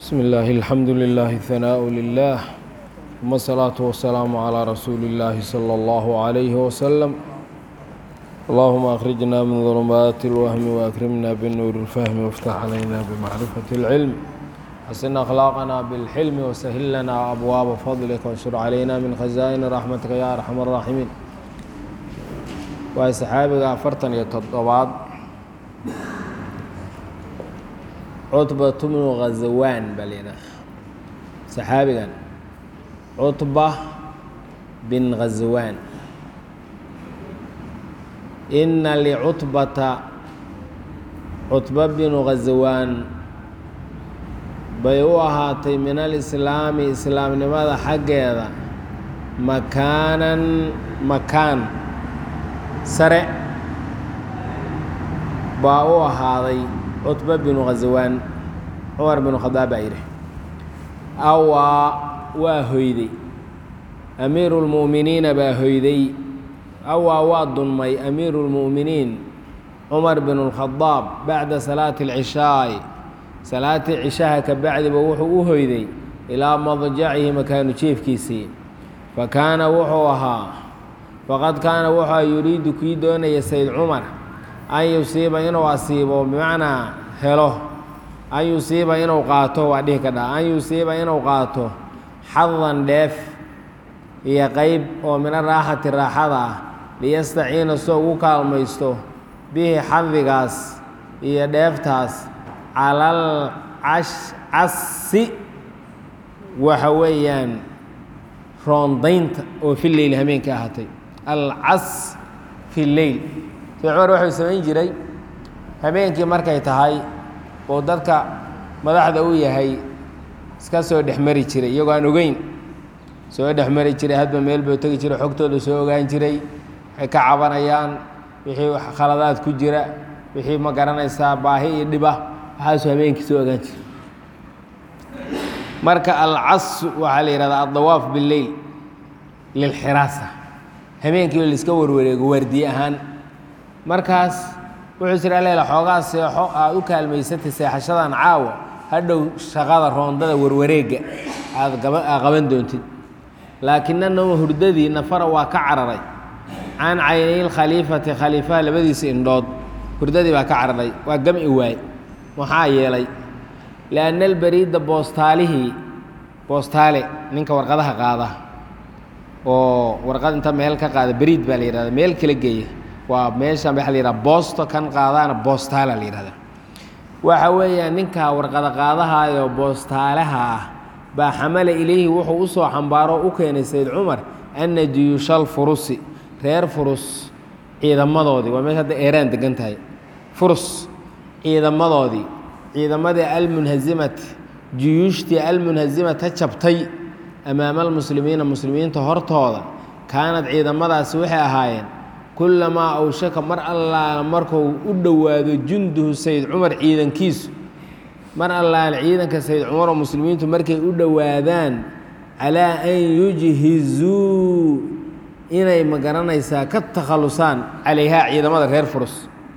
بسم الله الحمد لله الثناء لله ثم الصلاة والسلام على رسول الله صلى الله عليه وسلم اللهم أخرجنا من ظلمات الوهم وأكرمنا بالنور الفهم وافتح علينا بمعرفة العلم حسن أخلاقنا بالحلم وسهل لنا أبواب فضلك وانشر علينا من خزائن رحمتك يا أرحم الراحمين waa saxaabiga afartan iyo toddobaad cutbatu bnu khazawaan baa layidhaha saxaabigan cutba bin khazawaan ina licutbata cutba binu khazawaan bay u ahaatay min alislaami islaamnimada xaggeeda makaanan makaan sare baa u ahaaday cutba binu khazawaan cumar binu khadaab baa yidhi awaa waa hoyday amiiru lmu'miniina baa hoyday awaa waa dunmay amiiru lmu'miniin cumar binu lkhadaab bacda salaati alcishaai salaatii cishaha ka bacdiba wuxuu u hoyday ilaa madjacihi makaanu jeefkiisii fa kaana wuxuu ahaa faqad kaana wuxua yuriidu kii doonaya sayd cumar an yusiiba inuu asiibo bimacnaa helo an yusiiba inuu qaato waa dhihi ka dha an yusiiba inuu qaato xadan dheef iyo qeyb oo mina raaxati raaxada ah liyastaciina soo ugu kaalmaysto bihi xadigaas iyo dheeftaas calal casi waxa weeyaan roondaynta oo fi leyl hameenka ahaatay alcas fi leyl sayd cumar wuxuu samayn jiray habeenkii markay tahay oo dadka madaxda u yahay iska soo dhexmari jiray iyagoo aan ogeyn soo dhexmari jiray hadba meel buu tegi jiray xogtooda soo ogaan jiray waxay ka cabanayaan wixii khaladaad ku jira wixii ma garanaysaa baahi iyo dhiba waxaasuu habeenkii soo ogaan jiray marka alcas waxaa la yihahdaa addawaaf bileyl lilxiraasa habeenkii laiska warwareego waardiye ahaan markaas wuxuu jira leela xoogaa seexo aad u kaalmaysatay seexashadan caawa hadhow shaqada roondada warwareegga aad qaban doontid laakinana hurdadii nafara waa ka cararay can caynayl khaliifati khaliifaha labadiisa indhood hurdadii baa ka cararay waa gamci waay maxaa yeelay lianna albariida boostaalihii boostaale ninka warqadaha qaada oo warqad inta meel ka qaada beriid baa la yihahda meel kala geeya waa meeshan waxa la yihahda boosto kan qaadaana boostaala la yihahda waxa weeyaan ninkaa warqada qaadahaayoo boostaalaha ah baa xamala ilayhi wuxuu u soo xambaaro u keenay sayd cumar anna juyuushal furusi reer furus ciidamadoodii waa meesha hadda eeraan degan tahay furus ciidamadoodii ciidamadii almunhasimati juyuushtii almunhasimata jabtay amaama almuslimiina muslimiinta hortooda kaanad ciidamadaasi waxay ahaayeen kullamaa awshaka mar allaala markuu u dhowaado junduhu sayd cumar ciidankiisu mar allaala ciidanka sayd cumar oo muslimiintu markay u dhowaadaan calaa an yujhizuu inay ma garanaysaa ka takhallusaan calayhaa ciidamada reer furus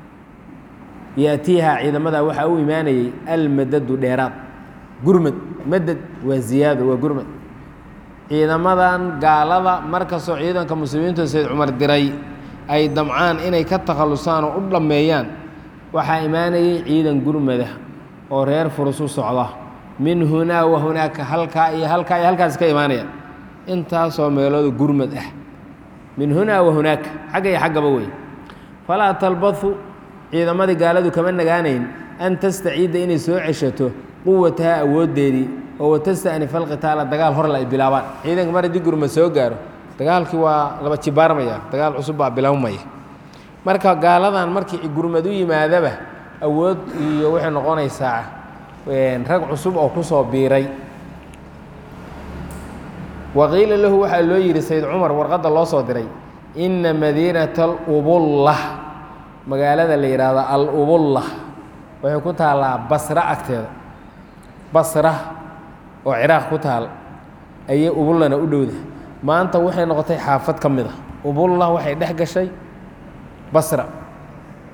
yaatiihaa ciidamada waxaa u imaanayay almadadu dheeraad gurmad madad waa ziyaado waa gurmad ciidamadan gaalada markastoo ciidanka muslimiintu sayd cumar diray ay damcaan inay ka takhallusaan oo u dhammeeyaan waxaa imaanayay ciidan gurmada oo reer furus u socda min hunaa wa hunaaka halkaa iyo halkaa iyo halkaas ka imaanaya intaasoo meelooda gurmad ah min hunaa wa hunaaka xagga iyo xaggaba wey falaa talbadu ciidamadii gaaladu kama nagaanayn an tastaciida inay soo ceshato quwataha awooddeedii oo watasta'nifa alqitaala dagaal horle ay bilaabaan ciidanka mar haddii gurmad soo gaaro dagaalkii waa laba jibaarmaya dagaal cusub baa bilaabmaya marka gaaladan markii gurmad u yimaadaba awood iyo waxay noqonaysaa rag cusub oo ku soo biiray waqiila lahu waxaa loo yidhi sayd cumar warqadda loo soo diray inna madiinata alubulla magaalada la yidhaahdo al-ubulla waxay ku taallaa basra agteeda basra oo ciraaq ku taal ayay ubullana u dhowda maanta waxay noqotay xaafad ka mid a ubulla waxay dhex gashay basra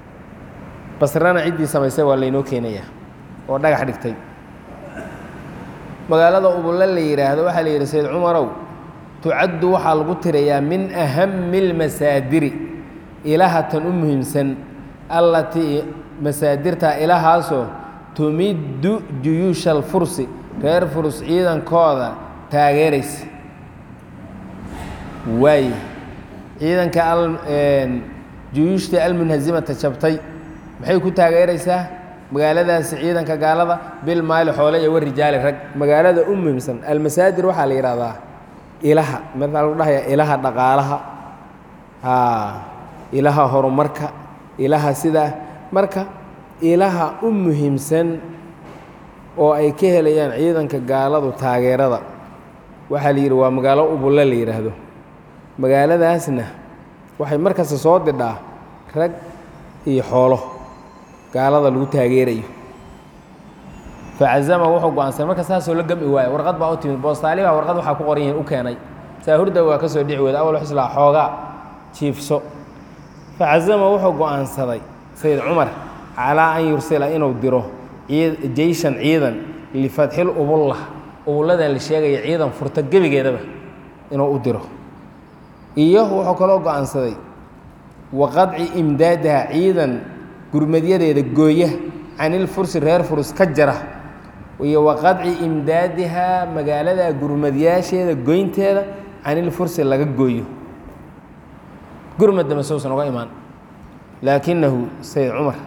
basrana ciddii samaysay waa laynoo keenayaa oo dhagax dhigtay magaalada ubulle la yidhaahdo waxaa la yidhi sayd cumarow tucaddu waxaa lagu tirayaa min ahami اlmasaadiri ilaha tan u muhiimsan allatii masaadirta ilahaasoo tumiddu juyuusha alfursi reer furus ciidankooda taageeraysa waay ciidanka juyuushta almunhasimata jabtay maxay ku taageeraysaa magaaladaasi ciidanka gaalada bil maali xoole iyo warijaali rag magaalada u muhiimsan almasaadir waxaa la yidhahdaa ilaha maaa lagu dhahaya ilaha dhaqaalaha ilaha horumarka ilaha sidaa marka ilaha u muhiimsan oo ay ka helayaan ciidanka gaaladu taageerada waxaa la yidhi waa magaalo ubulle la yidhaahdo magaaladaasna waxay markasta soo didhaa rag iyo xoolo gaalada lagu taageerayo facazama wuxuu go-aansan marka saasoo la gami waayo warqad baa u timid boostaaliba warqad waxaa ku qoran yihin u keenay saa hurda waa ka soo dhici weyda awal xuslaa xoogaa jiifso facazama wuxuu go-aansaday sayid cumar calaa an yursila inuu diro jeyshan ciidan lifatxil ubulla ubulladan la sheegaya ciidan furta gebigeedaba inuu u diro iyo wuxuu kaloo go-aansaday wa qadci imdaadaha ciidan gurmadyadeeda gooya canilfursi reer furus ka jara iyo wa qadci imdaadihaa magaalada gurmadyaasheeda goynteeda canilfursi laga gooyo gurmadda masousan uga imaan laakinahu sayid cumar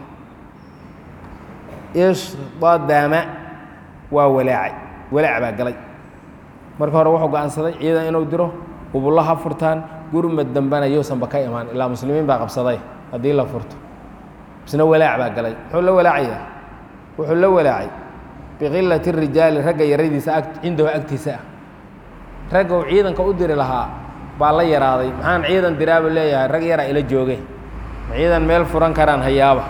ishdadama waa walaacay walaac baa galay marka hore wuxuu go-aansaday ciidan inuu diro ubullo ha furtaan gurmad dambena yousanba ka imaan ilaa muslimiin baa qabsaday haddii la furto isna walaac baa galay muxuu la walaacayaa wuxuu la walaacay biqilati rijaali ragga yaradiisa ag cindahu agtiisa ah ragga uu ciidanka u diri lahaa baa la yaraaday maxaan ciidan diraabu leeyahay rag yaraa ila jooge ma ciidan meel furan karaan hayaaba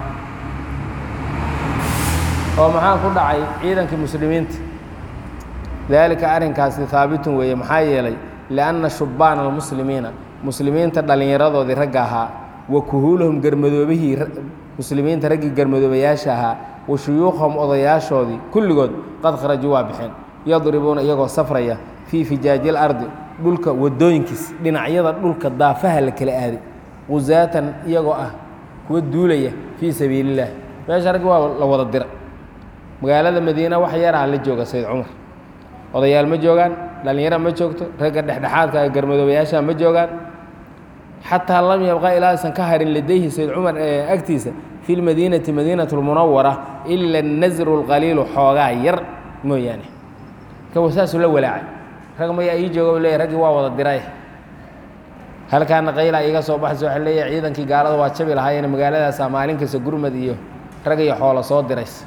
oo maxaa ku dhacay ciidankii muslimiinta daalika arrinkaasi haabitun weeye maxaa yeelay lianna shubbaana almuslimiina muslimiinta dhallinyaradoodii ragga ahaa wa kuhuulahum garmadoobihii muslimiinta raggii garmadoobayaasha ahaa wa shuyuukhahum odayaashoodii kulligood qad kharajuu waa bixeen yadribuuna iyagoo safraya fii fijaajil ardi dhulka wadooyinkiis dhinacyada dhulka daafaha la kala aaday qusaatan iyagoo ah kuwa duulaya fii sabiilillaah meesha raggi waa la wada dira magaalada madiina wax yaraha la jooga sayid cumar odayaal ma joogaan dhallinyara ma joogto ragga dhexdhexaadka garmadoobayaasha ma joogaan xataa lam yabqa ilaasan ka harin ladayhi sayid cumar agtiisa fi lmadiinati madiinat lmunawara ila nasru lqaliilu xoogaa yar mooyaane kawa saasuu la walaacay rag maya ii jooga leeya raggii waa wada diray halkaana qayla iga soo baxaysa waxa leeyahay ciidankii gaalada waa jabi lahaayeen magaaladaasa maalin kasta gurmad iyo rag iyo xoolo soo diraysa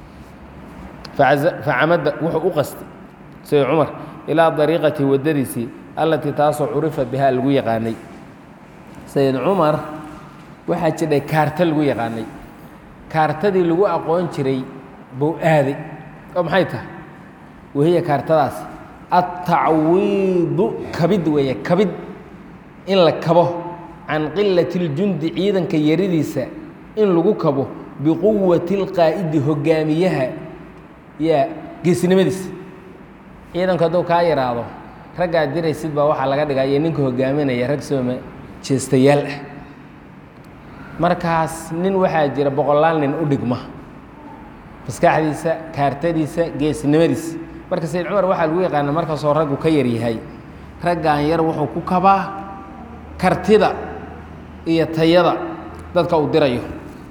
facamada wuxuu u qastay sayid cumar ilaa dariiqati waddadiisii allatii taasoo curifa bihaa lagu yaqaanay sayid cumar waxaa jidhay kaarta lagu yaqaanay kaartadii lagu aqoon jiray buu aaday oo maxay tahay wahiya kaartadaas altacwiidu kabid weeye kabid in la kabo can qilati اljundi ciidanka yaridiisa in lagu kabo biquwati اlqaa'idi hogaamiyaha yaa geesnimadiisa ciidanku hadduu kaa yaraado raggaa diraysid baa waxaa laga dhigaa iyo ninka hogaaminaya rag sooma jeestayaal ah markaas nin waxaa jira boqolaal nin u dhigma maskaxdiisa kaartadiisa geesnimadiisa marka sayid cumar waxaa lagu yaqaana markaasoo raggu ka yaryahay raggan yar wuxuu ku kabaa kartida iyo tayada dadka uu dirayo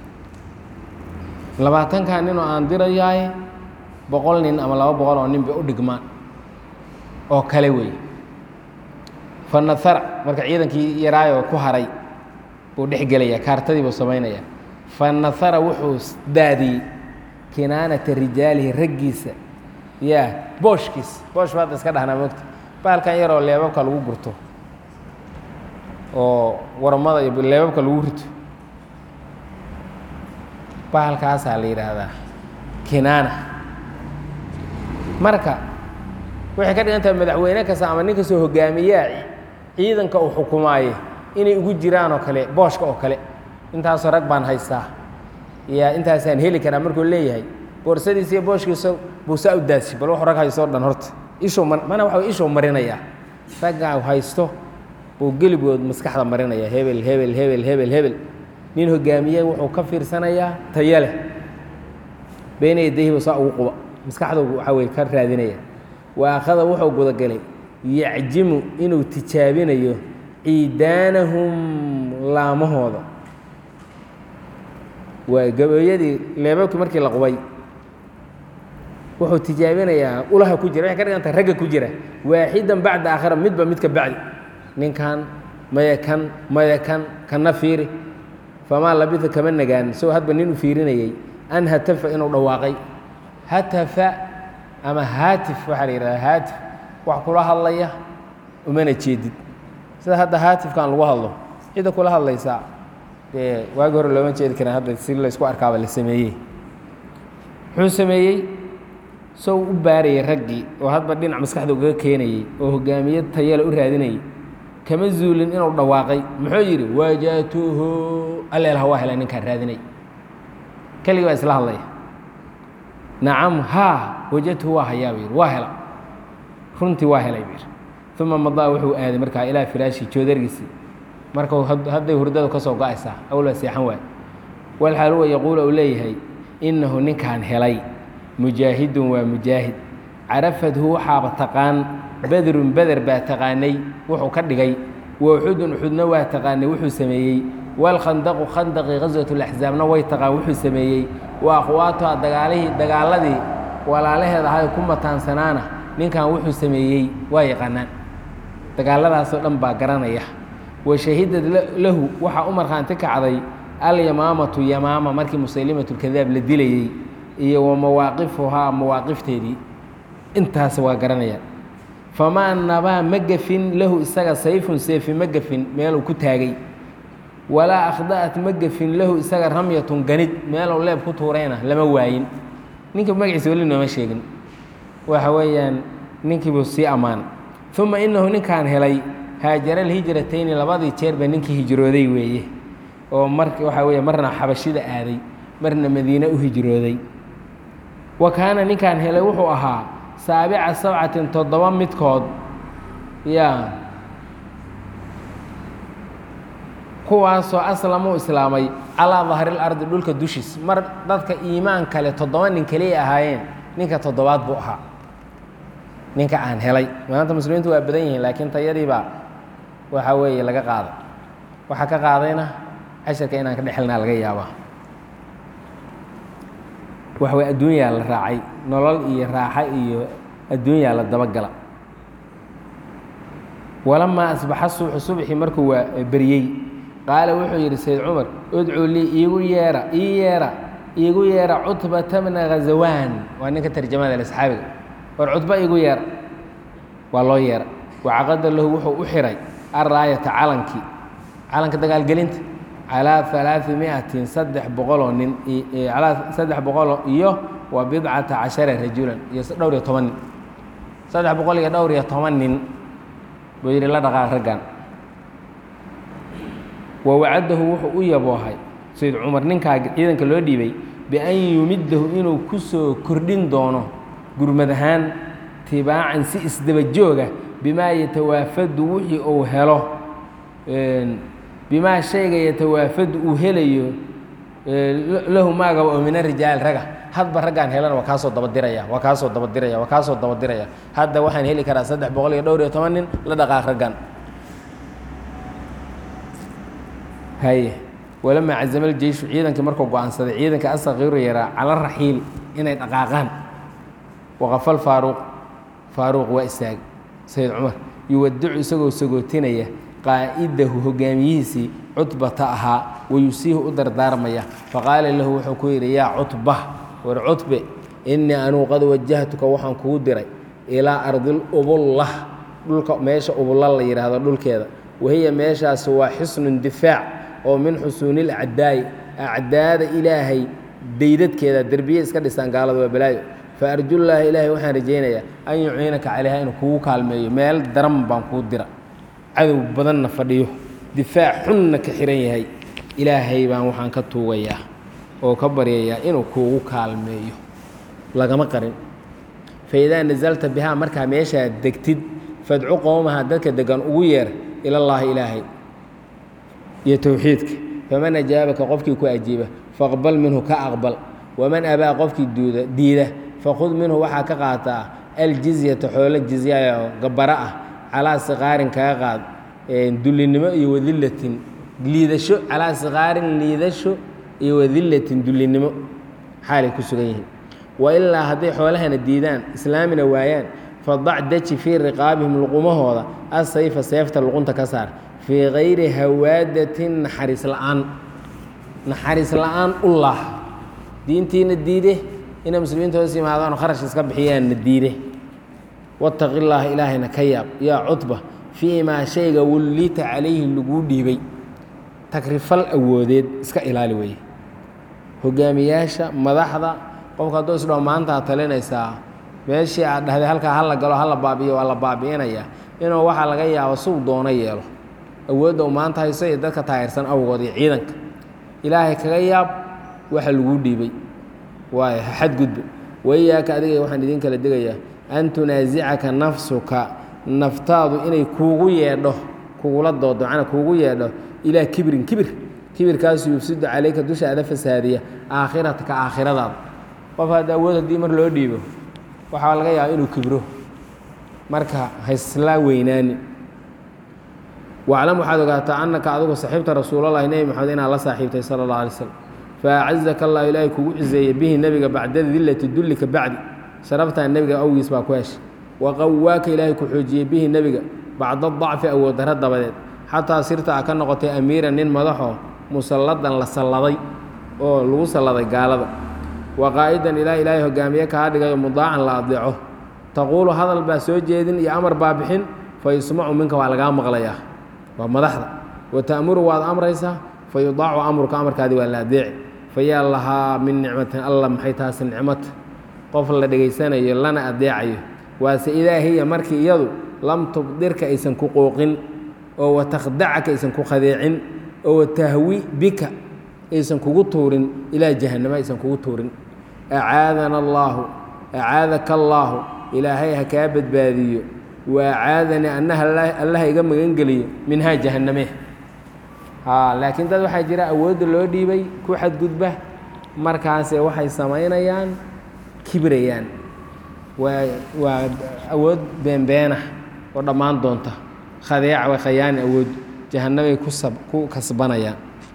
labaatankan ninoo aan dirayaay boqol nin ama laba boqol oo nin bay u dhigmaan oo kale wey fanahara marka ciidankii yaraayoo ku haray buu dhex gelaya kaartadii buu samaynaya fanahara wuxuu daadiyey kinaanata rijaalihi raggiisa ya booshkiis boosh baad iska dhahnaa mogta baalkan yaroo leebabka lagu gurto oo waramada iyo leebabka lagu rito baalkaasaa la yidhaahdaa kinaana marka waxay ka dhigan tahay madaxweyne kasta ama nin kastoo hogaamiyaa ciidanka uu xukumaaye inay ugu jiraan oo kale booshka oo kale intaasoo rag baan haystaa ya intaasaan heli karaa markuu leeyahay boorsadiisa iyo booshkiisa buu saa u daasi bal wuxuu rag haysto o dhan horta ishuu mar mana waxa wey ishuu marinayaa raggaa haysto buu geligood maskaxda marinaya hebel hebel hebel hebel hebel nin hogaamiye wuxuu ka fiirsanayaa tayo leh beyna yadayhiba saa ugu quba maskaxdu waxaa weye ka raadinaya wa akhada wuxuu gudagalay yacjimu inuu tijaabinayo ciidaanahum laamahooda waa gabayadii leebabkii markii la qubay wuxuu tijaabinayaa ulaha ku jira waxay ka dhiganta ragga ku jira waaxidan bacda aakhira midba midka bacdi ninkan maya kan maya kan kana fiiri famaa labisa kama nagaan isagoo hadba nin u fiirinayey an hatafa inuu dhawaaqay hatafa ama haatif waxaa la yidhahdaa haatif wax kula hadlaya umana jeedid sida hadda haatifkan lagu hadlo cidda kula hadlaysaa dee waagi hore looma jeedi karin hadda si laysku arkaaba la sameeyey muxuu sameeyey sow u baarayay raggii oo hadba dhinac maskaxda ugaga keenayey oo hogaamiye tayale u raadinayay kama zuulin inuu dhawaaqay muxuu yidhi wajatuhu alleelha waa helay ninkaan raadinay keligii baa isla hadlaya nacam haa wajadtuhu waa hayaa buu yidhi waa hela runtii waa helay buu yidhi uma madaa wuxuu aaday markaa ilaa firaashi joodargiisii marka hadday hurdadu ka soo go-aysaa awlaa seexan waay walxaal huwa yaquulu uu leeyahay innahu ninkaan helay mujaahidun waa mujaahid carafadhu waxaaba taqaan bedrun beder baa taqaanay wuxuu ka dhigay wa uxudun uxudna waa taqaanay wuxuu sameeyey walkhandaqu khandaqi gaswat laxzaabna way taqaan wuxuu sameeyey wa akhwaatuha dagaalihii dagaaladii walaalaheed ahay ku mataansanaana ninkan wuxuu sameeyey waa yaqaanaan dagaaladaasoo dhan baa garanaya wa shahidad lahu waxaa u markhaanti kacday alyamaamatu yamaama markii musaylimatulkadaab la dilayey iyo wa mawaaqifuhaa mawaaqifteedii intaas waa garanayaan famaa nabaa ma gafin lahu isaga sayfun seefi ma gafin meeluu ku taagay walaa akhda'at ma gafin lahu isaga ramyatun ganid meeluu leeb ku tuurayna lama waayin ninka magaciisa weli nooma sheegin waxa weeyaan ninkiibuu sii ammaan uma inahu ninkaan helay haajara alhijratayni labadii jeerba ninkii hijrooday weeye oo mar waxaa weeye marna xabashida aaday marna madiine u hijrooday wa kaana ninkaan helay wuxuu ahaa saabica sabcatin toddoba midkood yaa kuwaasoo aslamuu islaamay calaa dahril ardi dhulka dushiis mar dadka iimaan kale toddoba nin keliya ahaayeen ninka toddobaad buu ahaa ninka aan helay maanta muslimiintu waa badan yihiin laakiin tayadiibaa waxaa weeye laga qaaday waxaa ka qaadayna casharka inaan ka dhexelnaa laga yaabaa wax way adduunyaa la raacay nolol iyo raaxo iyo adduunyaa la dabagala walamaa asbaxa subxu subxii markuu waa beriyey qaala wuxuu yidhi sayd cumar udcuu lii iigu yeera ii yeera iigu yeera cutbata bna khazawaan waa ninka tarjamada le saxaabiga war cutba iigu yeera waa loo yeera wacaqada lahu wuxuu u xiray alraayata calankii calanka dagaalgelinta calaa alaai miatin saddex boqoloo nin alaa saddex boqoloo iyo wa bidcata cashara rajulan iyo dhowr iyo toban nin saddex boqol iyo dhowr iyo toban nin buu yidhi la dhaqaaq raggan wa wacadahu wuxuu u yaboohay sayd cumar ninkaa ciidanka loo dhiibay bian yumidahu inuu ku soo kordhin doono gurmad ahaan tibaacan si isdaba jooga bimaa yatawaafadu wixii uu helo bimaa shayga yatawaafadu uu helayo lahu maagaba oo mina rijaal raga hadba raggaan helana waa kaasoo dabadiraya waa kaasoo dabadiraya waa kaasoo dabadiraya hadda waxaan heli karaa saddex boqol iyo dhowr iyo toban nin la dhaqaaq raggan haye walamaa cazama aljeyshu ciidankii markuu go-aansaday ciidanka asakiiru yaraa cala raxiili inay dhaqaaqaan waqafal faaruuq faaruuq waa istaagay sayid cumar yuwadicu isagoo sagootinaya qaa'idahu hogaamiyihiisii cutbata ahaa wayusiihu u dardaarmaya faqaala lahu wuxuu ku yidhi yaa cutba war cutbe innii anuu qad wajahtuka waxaan kugu diray ilaa ardil ubullah dhulka meesha ubulla la yidhaahdo dhulkeeda wahiya meeshaasi waa xisnun difaac oo min xusuunil acdaa'i acdaada ilaahay daydadkeeda derbiye iska dhisaan gaalada waa balaayo fa arjullaahi ilaahay waxaan rajaynayaa an yuciinaka calayha inuu kugu kaalmeeyo meel daran baan kuu dira cadow badanna fadhiyo difaac xunna ka xihan yahay ilaahay baan waxaan ka tuugayaa oo ka baryayaa inuu kuugu kaalmeeyo lagama qarin faidaa nasalta bihaa markaa meeshaad degtid fadcu qowmaha dadka degan ugu yeer ilallaahi ilaahay iyo towxiidka faman ajaabaka qofkii ku ajiiba faqbal minhu ka aqbal waman abaa qofkii duuda diida fakhud minhu waxaa ka qaataa aljizyata xoolo jizyayo gabara ah calaa siqaarin kaga qaad dullinimo iyo wadillatin liidasho calaa siqaarin liidasho iyo wadillatin dullinimo xaalay ku sugan yihiin wailaa hadday xoolahana diidaan islaamina waayaan fadac deji fii riqaabihim luqumahooda asayfa seefta luqunta ka saar fii kayri hawaadatin naxariis la'aan naxariis la'aan u laah diintiina diide inay muslimiinta hoos yimaadaan oo kharash iska bixiyaanna diide wataqi llaaha ilaahayna ka yaab yaa cutba fii maa shayga wullita calayhi laguu dhiibay takrifal awoodeed iska ilaali weeye hogaamiyaasha madaxda qofka hadduu isdhaho maantaa talinaysaa meeshii aad dhahday halkaa hala galo hala baabi'iyo waa la baabi'inaya inuu waxaa laga yaabo suu doono yeelo awoodda uu maanta hayso iyo dadka taayirsan awgood iyo ciidanka ilaahay kaga yaab waxa laguu dhiibay waayo ha xadgudba waiyaaka adiga waxaan idin kala digayaa an tunaasicaka nafsuka naftaadu inay kuugu yeedho kugula doodo macnaa kuugu yeedho ilaa kibrin kibir kibirkaasu yufsidu calayka dushaada fasaadiya aakhirataka aakhiradaada qof hadda awood haddii mar loo dhiibo waxaa laga yaaba inuu kibro marka haysla weynaani waclam waxaad ogaataa annaka adigu saxiibta rasuulallahi nebi maxamed inaad la saaxiibtay sala allah alay slam faacazaka allah ilaahay kugu ciseeye bihi nebiga bacda dillati dullika bacdi sharaftaa nebiga awgiis baa ku heshay waqawaaka ilaahay ku xoojiyey bihi nebiga bacda dacfi awood darro dabadeed xataa sirta a ka noqotay amiiran nin madaxoo musalladan la salladay oo lagu salladay gaalada wa qaa'idan ilaa ilaahay hogaamiye kaa dhigayo mudaacan la adeeco taquulu hadal baa soo jeedin iyo amar baa bixin fa yusmacu minka waa lagaa maqlayaa waa madaxda wa ta'muru waad amraysaa fa yudaacu amruka amarkaadii waa la adeeci fa yaa lahaa min nicmatin alla maxay taasi nicmata qof la dhegaysanayo lana adeecayo waase idaa hiya markii iyadu lam tubdirka aysan ku qooqin oo watakhdacaka aysan ku khadeecin oo watahwi bika aysan kugu tuurin ilaa jahannamo aysan kugu tuurin acaadana allaahu acaadaka allaahu ilaahay ha kaa badbaadiyo wa acaadanii annaha allaha iga magangeliyo minhaa jahanname laakiin dad waxaa jira awoodda loo dhiibay ku xadgudba markaase waxay samaynayaan kibrayaan waa waa awood beenbeenah oo dhammaan doonta khadeeca way khayaani awood jahannamay ku sab ku kasbanayaan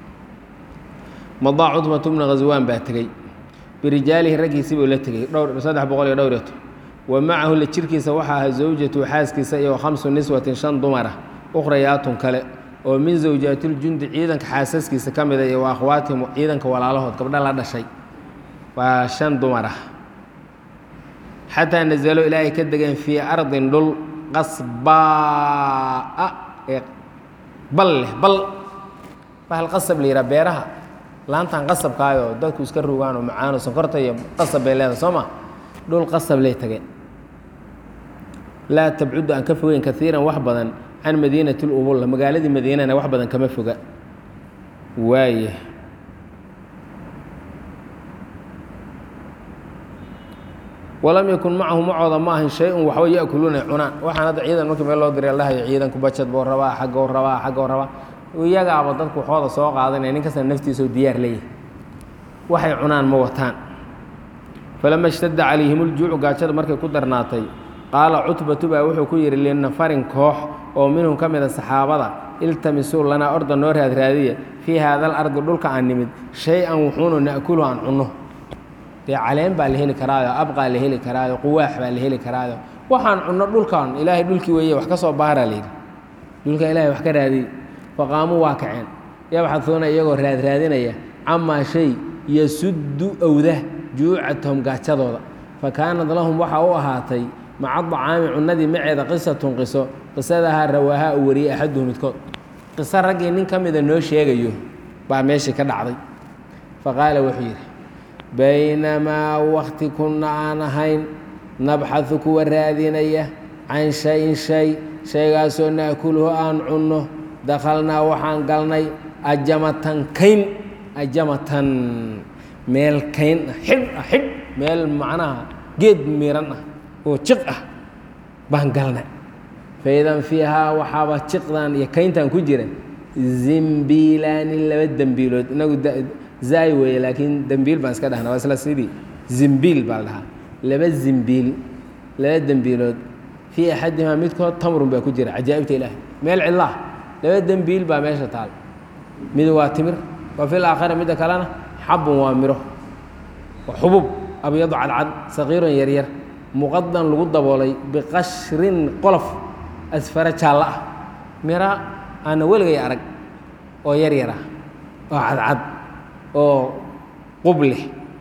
madaa cudmatu bna khaswaan baa tegey birijaalihi raggiisii buu la tegey dhowr saddex boqol iyo dhowr iyo toban wa macahu la jirkiisa waxaa ahaa zawjatu xaaskiisa iyo khamsu niswatin shan dumara ukhrayaatun kale oo min zawjaatiiljundi ciidanka xaasaskiisa ka mida iyo wa akhwaatihim ciidanka walaalahood gabdha la dhashay waa shan dumar ah xataa nazalo ilaahay ka degeen fii ardin dhul qasbaa ee bal leh bal bahal qasab la yidhaha beeraha laantan qasabkaayoo dadku iska rogaan oo macaano sonkorta iyo qasab bay leedahay soo ma dhul qasab lay tageen laa tabcudu aan ka fogeyn kaiiran wax badan can madiinati lubulla magaaladii madiinana wax badan kama foga waaya walam yakun macahu macooda ma ahin shay-un waxba yakuluuna cunaan waxaan hadda ciidan markii meel loo diray lahayo ciidanku bajad buu rabaa xaggou rabaa xaggou rabaa iyagaaba dadku waxooda soo qaadanaya nin kastana naftiisao diyaar leeyahay waxay cunaan ma wataan falama ishtadda calayhim uljuucu gaajada markay ku darnaatay qaala cutbatu baa wuxuu ku yidhi linafarin koox oo minhum ka mida saxaabada iltamisuu lanaa orda noo raadraadiya fii haada alardi dhulka aan nimid shay-an wuxuunu na'kulu aan cunno dee caleen baa la heli karaayo abqaa la heli karaayo quwaax baa la heli karaayo waxaan cunno dhulkan ilaahay dhulkii weeye wax ka soo baaraa layidhi dhulka ilahay wax ka raadiyey faqaamuu waa kaceen yabxaduuna iyagoo raadraadinaya camaa shay yasuddu owda juucatahum gaajadooda fa kaanad lahum waxaa u ahaatay maca dacaami cunnadii maceeda qisatun qiso qisadahaa rawaahaa u wariyey axaduhu midkood qiso raggii nin ka mida noo sheegayo baa meeshii ka dhacday fa qaala wuxuu yidhi baynamaa wakti kunna aan ahayn nabxadu kuwa raadinaya can shayin shay shaygaasoo na'kuluhu aan cunno dakhalnaa waxaan galnay ajamatan kayn ajamatan meel kayn ah xidh ah xidh meel macnaha geed miiran ah oo jiq ah baan galnay faidan fiihaa waxaaba jiqdan iyo kayntan ku jira zimbiilaani laba dembiilood inagu zaay weeye laakiin dembiil baan iska dhahna waa isla sidii zimbiil baa la dhahaa laba zimbiil laba dembiilood fii axadimaa midkood tamrun baa ku jira cajaa'ibta ilaahay meel cidlaah laba dembiil baa meesha taal mid waa timir wa fil aakhira midda kalena xabun waa miro waa xubub abyadu cadcad saqiirun yaryar muqadan lagu daboolay biqashrin qolof asfara jaallo ah mira aana weligay arag oo yar yar ah oo cadcad oo qub leh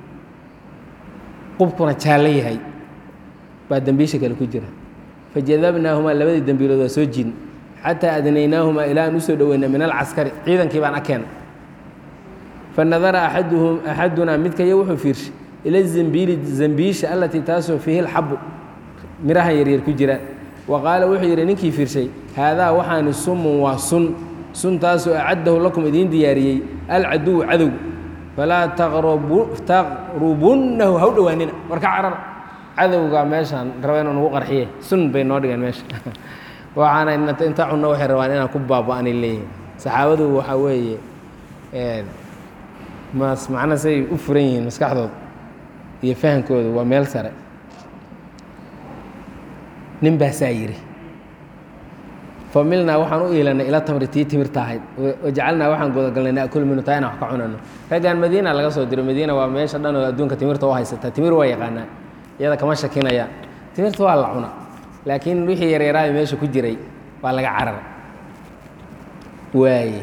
qubkuna jaallo yahay baa dembiisha kale ku jira fajadabnaahumaa labadii dembiilood waa soo jiin xataa adnaynaahumaa ilaa aan usoo dhoweyna min alcaskari ciidankii baan akeen fanadara axaduhum axadunaa midkaya wuxuu fiirshay ila zambiili zambiisha allatii taasoo fiihi lxabu mirahan yaryar ku jiraan wa qaala wuxuu yidhi ninkii fiirshay haadaa waxaani sumun waa sun suntaasoo acaddahu lakum idiin diyaariyey alcaduwu cadow falaa taqrubunnahu ha u dhowaanina warka carar cadowga meeshaan raba inuu nagu qarxiye sun bay noo dhigeen meesha waxaana inta cunno waxay rabaan inaan ku baaba'anay leeyihin saxaabadu waxaa weeye mas macna say u furan yihiin maskaxdooda iyo fahankooda waa meel sare nin baasaa yidhi familnaa waxaan u iilanay ila tamri tii timirta ahayd wajacalnaa waxaan gudagalnay naakul minu taa inaan wax ka cunano raggan madiina laga soo diro madiina waa meesha dhan oo adduunka timirta u haysata timir waa yaqaanaa iyada kama shakinayaan timirta waa la cuna laakiin wixii yaryaraayo meesha ku jiray waa laga carar waaye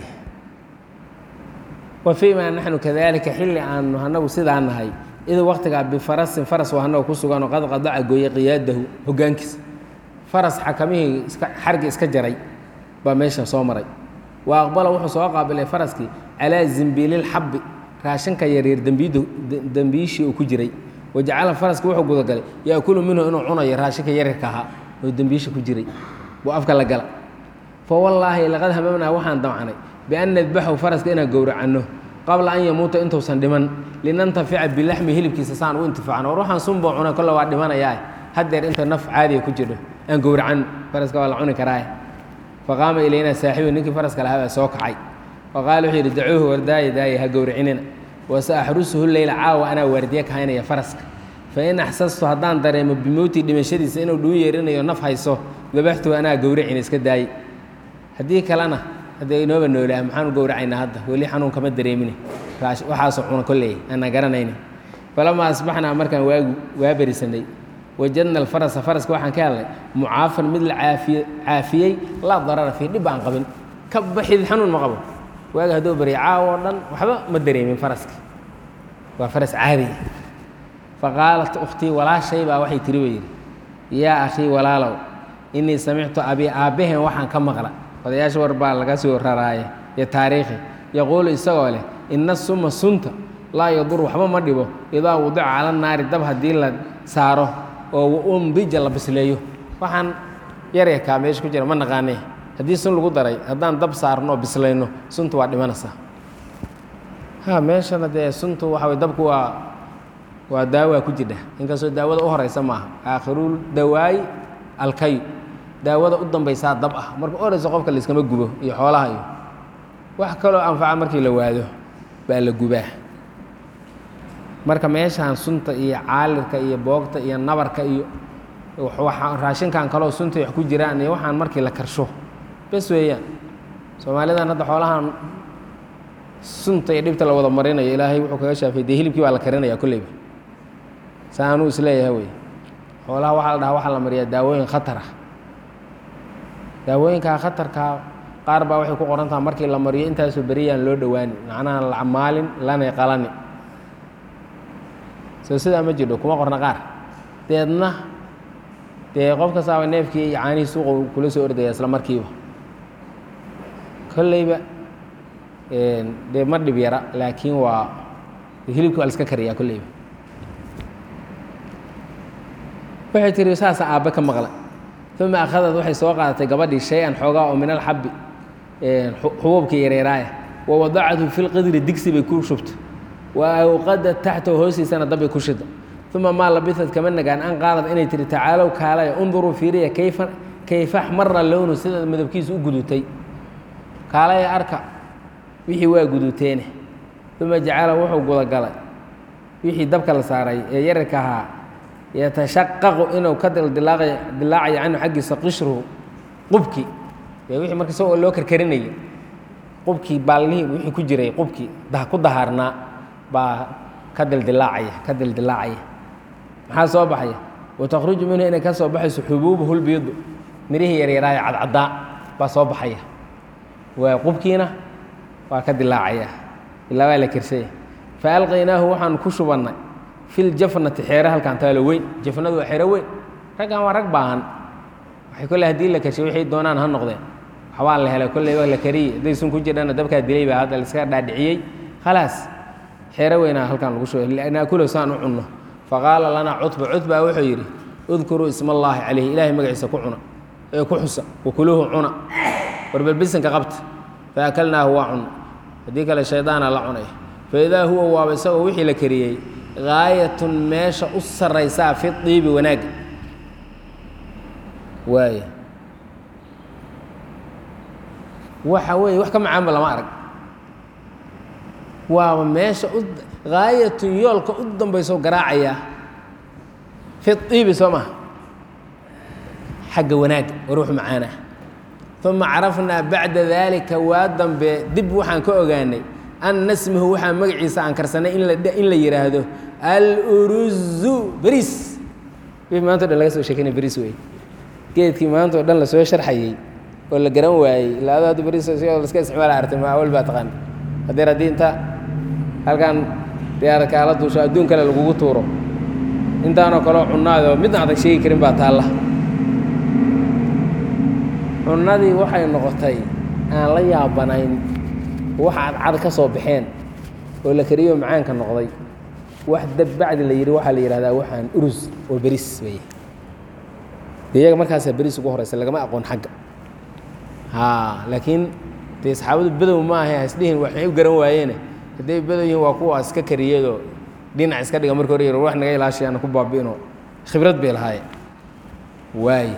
wa fii maa naxnu kadalika xilli aanu anagu sidaa nahay id waktigaa bifarasin faras waa anaga ku suganoo qad qadaca gooyey qiyaadahu hoggaankiisa faras xakamihii iska xargi iska jaray baa meesha soo maray wa aqbala wuxuu soo qaabilay faraskii calaa zimbiililxabbi raashinka yaryar dembiid dembiishii uu ku jiray wajacala faraski wuxuu gudagalay yaakulu minhu inuu cunayo raashinka yaryarka ahaa oo dembiisha ku jiray buu afka la gala fa wallaahi laqad hamamnaa waxaan damcnay bian nadbaxu faraska inaan gowracanno qabla an yamuuta intuusan dhiman linantafica bilaxmi hilibkiisa saan u intifaacno war waxaan sunboo cunay kolle waa dhimanayaa haddeer inta naf caadiya ku jirho aan gowracan faraska waa la cuni karaa faqaama ilaynaa saaxiibu ninkii faraska lahaa baa soo kacay faqaala wuxuu yidhi dacuuhu wardaaya daaya ha gowracinina wase axrusuhu leyla caawa anaa waardiye ka haynaya faraska fain axsastu haddaan dareemo bimowtii dhimashadiisa inuu dhuu yeerinayo naf hayso dabaxtuhu anaa gowracina iska daaye haddii kalena haddee inooba noolaa maxaanu gowracaynaa hadda weli xanuun kama dareemine waxaasoo cuna kolley aanaa garanayni falamaa asbaxnaa markaan waagu waa berisanay wajadna alfarasa faraska waxaan ka helnay mucaafan mid la caafiye caafiyey laa darara fii dhib aan qabin ka baxid xanuun ma qabo waaga hadduu barya caawo o dhan waxba ma dareemin faraski waa faras caadiya faqaalat ukhtii walaashay baa waxay tiri bay yidhi yaa akhii walaalow innii samictu abii aabbaheen waxaan ka maqla odayaasha war baa laga soo raraaye iyo taariikhi yaquulu isagoo leh inna suma sunta laa yadur waxba ma dhibo idaa wudica cala naari dab haddii la saaro oo umbija la bisleeyo waxaan yaryarkaa meesha ku jira ma naqaanee haddii sun lagu daray haddaan dab saarno oo bislayno suntu waa dhimanaysaa ha meeshana dee suntu waxa way dabku waa waa daawaa ku jidha inkastoo daawada u horeysa maaha aakhirul dawaayi alkayu daawada u dambaysaa dab ah marka u horeysa qofka layskama gubo iyo xoolaha iyo wax kaloo anfaca markii la waado baa la gubaa marka meeshaan sunta iyo caalirka iyo boogta iyo nabarka iyo raashinkan kaloo sunta wax ku jiraan iyo waxaan markii la karsho bes weeyaan soomaalidan hadda xoolahan sunta iyo dhibta la wada marinayo ilaahay wuxuu kaga shaafay dee hilibkii baa la karinaya kolleyba saa anuu isleeyahay wey xoolaha waxaa la dhahaa waxaa la mariyaa daawooyin khatar ah daawooyinkaa khatarkaa qaar baa waxay ku qoran taha markii la mariyo intaasoo beriyaan loo dhowaani macnaha la maalin lana qalani soo sidaa ma jirdho kuma qorna qaar deedna dee qof kastaaba neefkii iyo caanihii suuqa kula soo ordaya isla markiiba kolleyba dee ma dhib yara laakiin waa hilibki waa la iska kariyaa kolleyba waxay tihi saasa aabbe ka maqla uma akhadad waxay soo qaadatay gabadhii shay-an xoogaa oo min alxabbi xubuubkii yareeraaya wa wadacathu fi lqidri digsi bay ku shubta wa awqadat taxtahu hoostiisana dabbay ku shida uma maa labisad kama nagaan an qaalad inay tihi tacaalow kaalaya unduruu fiiriya kayfa kayfa xmara lownu sida midabkiisu u gudutay kaalaya arka wixii waa guduteene uma jacala wuxuu gudagalay wixii dabka la saaray ee yararka ahaa yatashaqaqu inuu ka dildilaacayo canhu xaggiisa qishruhu qubki ee wixii marka isagoo loo karkarinayay qubkii baalnihii wixii ku jiray qubkii ku dahaarnaa baa ka dildilaacaya ka dildilaacaya maxaa soo baxaya watakhruju minhu inay ka soo baxayso xubuubuhu lbiidu mirihii yaryaraaye cadcaddaa baa soo baxaya waa qubkiina waa ka dilaacaya ilaa waa la kersaya faalqaynaahu waxaan ku shubannay fi ljafnati xeere halkaan taalo weyn jafnadu waa xeero weyn raggan waa rag baahan waxay kolle haddii la kershay waxay doonaan ha noqdeen waxbaa la helay kolleyba la kariyey hadday sun ku jirhana dabkaa dilay baa hadda laiska dhaadhiciyey khalaas xeero weynaa halkaan lagu shubay linaakulo saan u cunno faqaala lanaa cutba cutbaa wuxuu yidhi udkuruu isma allaahi calayhi ilaahay magaciisa ku cuna ee ku xusa wakuluuhu cuna warbalbisanka qabta faakalnaahu waa cunna haddii kale shaydaana la cunay faidaa huwa waaba isagoo wixii la kariyey gaayatun meesha u sarraysaa fi diibi wanaagga waaya waxa weeye wax ka macaanba lama arag waaba meesha u gaayatun yoolka u dambayso garaacayaa fi diibi soo maha xagga wanaagga war wuxu macaanah uma carafnaa bacda daalika waa dambe dib waxaan ka ogaanay an nasmahu waxaa magaciisa aan karsanay in la yidhaahdo aluruzu beriis wii maanta o dhan laga soo sheekeynay beriis wey geedkii maanta o dhan lasoo sharxayey oo la garan waayey ilaa ado hadda beriis sigoo laska isticmaala artay ma awal baa taqaan hadeer haddii inta halkan diyaarad kaala duusho adduun kale lagugu tuuro intaanoo kaleo cunnaadoo midna adag sheegi karin baa taalla cunnadii waxay noqotay aan la yaabanayn waxa cadcad ka soo baxeen oo la kariyo macaanka noqday wax dab bacdi la yidhi waxaa la yidhahdaa waxaan urus oo beris wey de iyaga markaasaa beris ugu horeysa lagama aqoon xagga ha laakiin dee saxaabadu bedow ma ahe hasdhihin waxay u garan waayeene hadday bedow yihiin waa kuwa iska kariyadoo dhinac iska dhiga marka hore yar wax naga ilaashayaana ku baabi'ino khibrad bay lahaayeen waay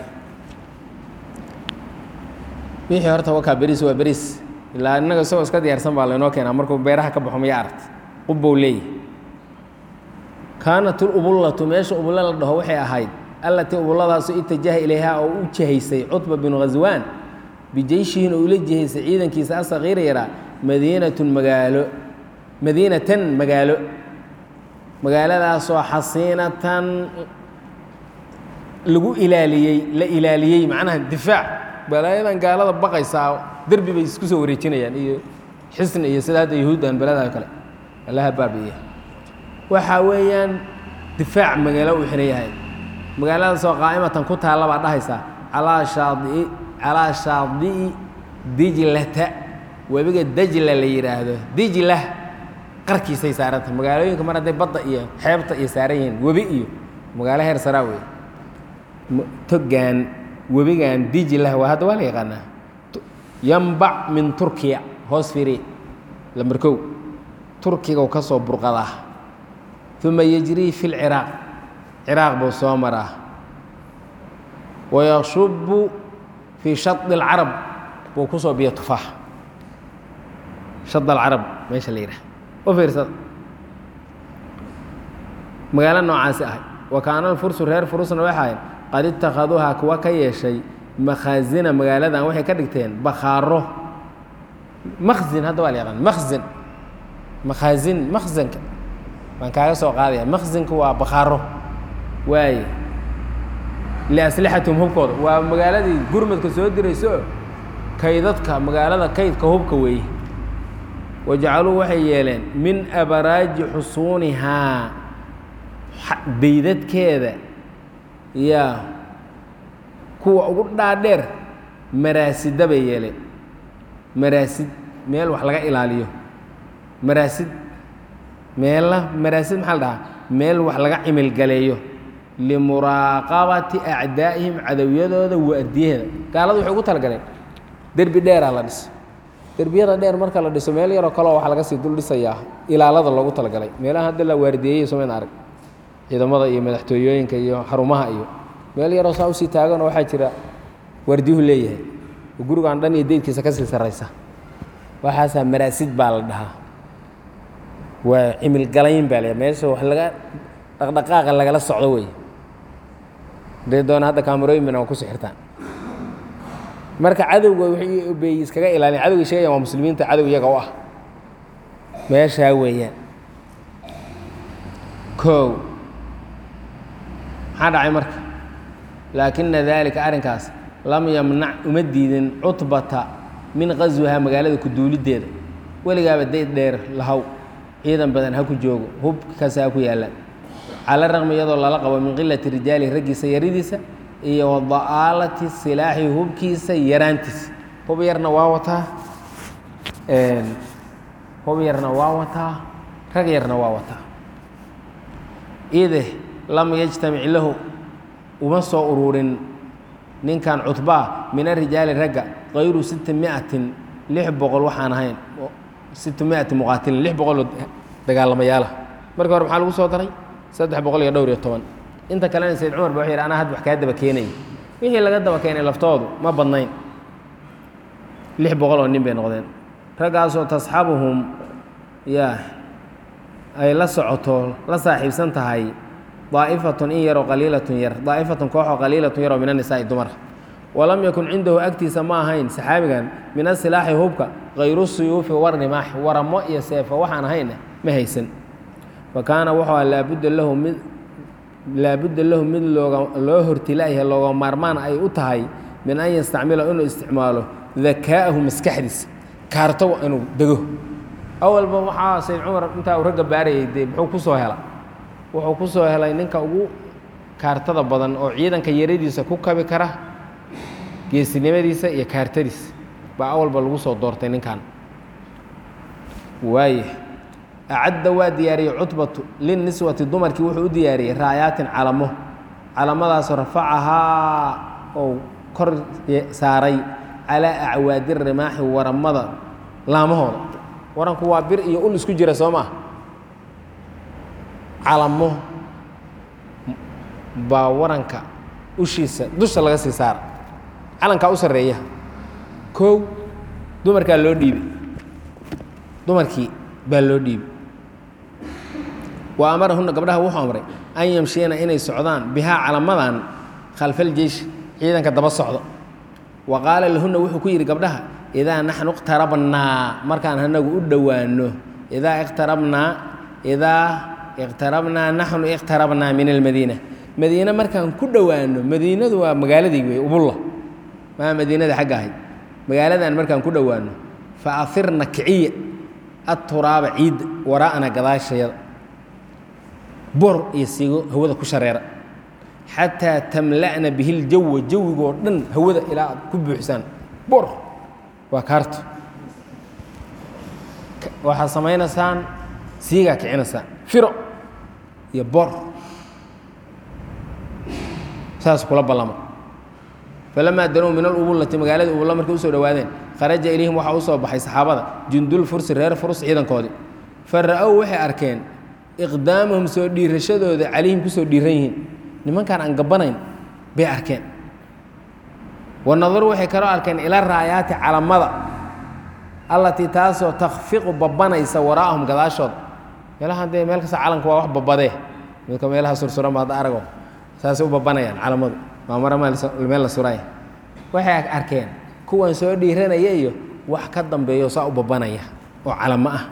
wixii horta wakaa beriis waa beriis ilaa innaga isagoo iska diyaarsan baa laynoo keenaa markuu beeraha ka baxo maya aragt qubbow leeyahy kaanat ulubullatu meesha ubulle la dhaho waxay ahayd allatii ubulladaasoo itajaha ilayhaa oo u jihaysay cutba binu khaswaan bijeyshihin oo ula jihaysay ciidankiisa asakiira yaraa madiinatun magaalo madiinatan magaalo magaaladaasoo xasiinatan lagu ilaaliyey la ilaaliyey macnaha difaac balaayadan gaalada baqaysaa derbi bay isku soo wareejinayaan iyo xisni iyo sida hadda yahuuddan belada kale allaha baabi'iya waxaa weeyaan difaac magaalo uu xihan yahay magaaladaasoo qaa'imatan ku taalla baa dhahaysaa calaa shaadii calaa shaadi'i dijlata webiga dajla la yidhaahdo dijla qarkiisay saaranta magaalooyinka mar hadday badda iyo xeebta iyo saaran yihiin webi iyo magaalo heer saraa wey togaan webigan dijlah waa hadda waa la yaqaanaa yambac min turkiya hoos firi lamber kow turkiga ka soo burqadaa uma yejrii fi lciraaq ciraaq buu soo maraa wayashubu fii shadi اlcarab buu ku soo biya tufaax shad alcarab meesha la yidhaha u fiirsada magaalo noocaasi ahay wa kaana alfursu reer furusna waxay qad itakhaduuhaa kuwa ka yeeshay makhaazina magaaladan waxay ka dhigteen bakhaaro makhzin hadda waa la yaqaan makhzin makhaazin makhzanka baan kaaga soo qaadaya makhzinka waa bakhaaro waaye liaslixatihim hubkooda waa magaaladii gurmadka soo dirayso kaydadka magaalada kaydka hubka weeye wajacaluu waxay yeeleen min abaraaji xusuunihaa daydadkeeda yaa kuwa ugu dhaadheer maraasida bay yeeleen maraasid meel wax laga ilaaliyo maraasid meella maraasid maxaa la dhahaa meel wax laga cimilgaleeyo limuraaqabati acdaa'ihim cadowyadooda waardiyaheeda gaaladu waxay ugu talagaleen derbi dheeraa la dhiso derbiyada dheer marka la dhiso meel yaroo kaleo waxaa laga sii dul dhisayaa ilaalada loogu talagalay meelaha hadda la waardiyeeyey somayna arag ciidamada iyo madaxtooyooyinka iyo xarumaha iyo meel yaroo saa usii taaganoo waxaa jira wardiyuhu leeyahay oo gurigaan dhan iyo deydkiisa ka sii sarraysa waxaasaa maraasid baa la dhahaa waa cimilgalayn baa la meesha wax laga dhaqdhaqaaqa lagala socdo wey hadday doona hadda kaamarooyin bana waa ku sixirtaan marka cadowga wixii bay iskaga ilaalin cadowgay sheegayan waa muslimiinta cadow iyaga u ah meeshaa weeyaan kow maxaa dhacay marka laakina daalika arrinkaas lam yamnac uma diidin cutbata min qaswihaa magaalada ku duuliddeeda weligaaba dayd dheer lahaw ciidan badan ha ku joogo hub kasta ha ku yaallaan cala raqmi iyadoo lala qabo min qilati rijaali raggiisa yaridiisa iyo wada'aalati silaaxi hubkiisa yaraantiisa hub yarna waa wataa hub yarna waa wataa rag yarna waa wataa ide lam yajtamic lahu uma soo ururin ninkan cutbaa min arijaali ragga kayru sita miatin lix boqol waxaan ahayn sita miati muqaatilin lix boqoloo dagaalamayaala markii hore maxaa lagu soo daray saddex boqol iyo dhowr iyo toban inta kalena sayd cumar ba wuxuu yidhi anaa had wax kaa daba keenaya wixii laga daba keenay laftoodu ma badnayn lix boqol oo nin bay noqdeen raggaasoo tasxabuhum yaa ay la socoto la saaxiibsan tahay daa'ifatun in yaroo qaliilatun yar daa'ifatun kooxoo qaliilatun yaroo min annisaa'i dumar walam yakun cindahu agtiisa ma ahayn saxaabigan min asilaaxi hubka kayru suyuufi warrimaax waramo iyo seefo waxaan ahayna ma haysan fa kaana wuxuu aha laabudda lahu mid laabudda lahu mid looga loo hortilaayahay looga maarmaan ay u tahay min an yastacmila inuu isticmaalo dakaa'ahu maskaxdiisa kaarto inuu dego awalba waxaa sayd cumar intaa uu ragga baarayay dee muxuu ku soo hela wuxuu ku soo helay ninka ugu kaartada badan oo ciidanka yaradiisa ku kabi kara geesinimadiisa iyo kaartadiisa baa awalba lagu soo doortay ninkan waaya acadda waa diyaariyey cutbatu linniswati dumarkii wuxuu u diyaariyey raayaatin calamo calamadaasoo rafacahaa oo kor saaray calaa acwaadi rimaaxi waramada laamahooda waranku waa bir iyo ul isku jira soo maa calamo baa waranka ushiisa dusha laga sii saara calankaa u sarreeya kow dumarkaa loo dhiibay dumarkii baa loo dhiibay wa amarahunna gabdhaha wuxuu amray an yamshiyana inay socdaan bihaa calamadan khalfal jeish ciidanka daba socdo wa qaala lahunna wuxuu ku yidhi gabdhaha idaa naxnu iqtarabnaa markaan anagu u dhowaano idaa iqtarabnaa idaa iqtarabnaa naxnu iqtarabnaa min almadiina madiine markaan ku dhowaano madiinadu waa magaaladii wey ubulla maa madiinada xagga ahayd magaaladan markaan ku dhowaano fa afirna kiciya aturaaba ciidda waraa'ana gadaashayada bor iyo siigo hawada ku shareera xataa tamla'na bihi ljawa jawigoo dhan hawada ilaa aad ku buuxisaan bor waa kaarto waxaad samaynaysaan siigaa kicinaysaan firo iyo bor saas kula ballama falamaa danow min alubullati magaaladii ubulla markay usoo dhowaadeen kharaja ilayhim waxaa u soo baxay saxaabada jundul fursi reer furs ciidankoodii fa ra'ow waxay arkeen iqdaamahum soo dhiirashadooda calayhim ku soo dhiiran yihiin nimankaan aan gabbanayn bay arkeen wa nadaru waxay kaloo arkeen ila raayaati calamada allatii taasoo takfiqu babbanaysa waraa'ahum gadaashooda meelahan dee meel kasta calanku waa wax babadee midka meelaha sursuran ba hadda arago saasay u babbanayaan calamadu waa mara meel la suray waxay arkeen kuwan soo dhiiranaya iyo wax ka dambeeyo saa u babbanaya oo calamo ah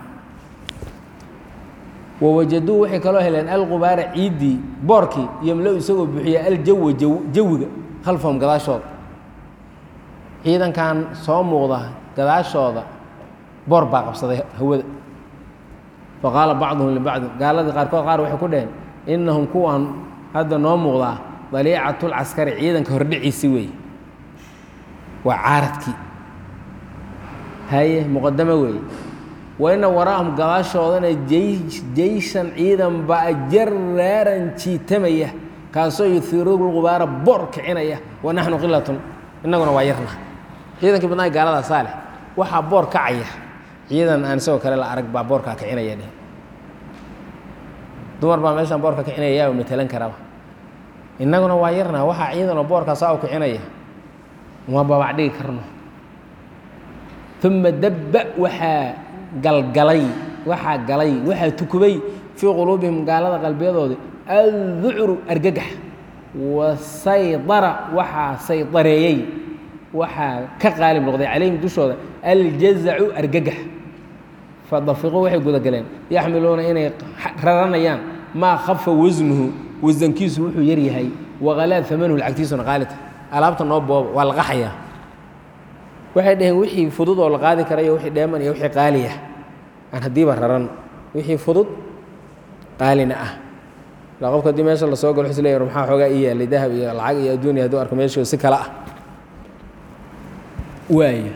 wawajaduu waxay kaloo heleen alqubaara ciiddii boorkii yomlo isagoo buuxiya aljawa jawiga khalfahum gadaashooda ciidankan soo muuqda gadaashooda boor baa qabsaday hawada faqaala bacduhum libacdin gaaladii qaarkood qaar waxay ku dhaheen innahum kuwan hadda noo muuqdaa daliicatulcaskari ciidanka hordhiciisi weeye waa caaradkii haye muqadamo weeye waina waraahum gadaashoodana jeyshan ciidan baa jaraaran jiitamaya kaasoo yuhiirulqubaara boor kicinaya wa naxnu qilatun innaguna waa yarna ciidankii badnaa gaaladaa saaleh waxaa boor kacaya ciidan aan isagoo kale la arag baa boorkaa kicinaya dheh dumar baa meeshaan boorka kicinaya yaa matalan karaba innaguna waa yarna waxaa ciidanoo boorka saa u kicinaya uma babac dhigi karno uma dabba waxaa galgalay waxaa galay waxaa tukubay fii quluubihim gaalada qalbiyadooda adducru argagax wasaydara waxaa saydareeyey waxaa ka qaalib noqday calayhim dushooda aljazacu argagax fadafiquu waxay gudagaleen yaxmiluuna inay raranayaan maa khafa wasnuhu wasankiisu wuxuu yaryahay waqalaa amanuhu lacagtiisuna qaalita alaabta noo booba waa la qaxayaa waxay dhaheen wixii fudud oo la qaadi karayo wixii dheeman iyo wixii qaaliya aan haddiiba raran wixii fudud qaalina ah ilaa qofka haddii meesha lasoo galo wuxuu is leeyahay maxaa xoogaa ii yaalay dahab iyo lacag iyo adduunya hadduu arko meeshu si kale ah waaya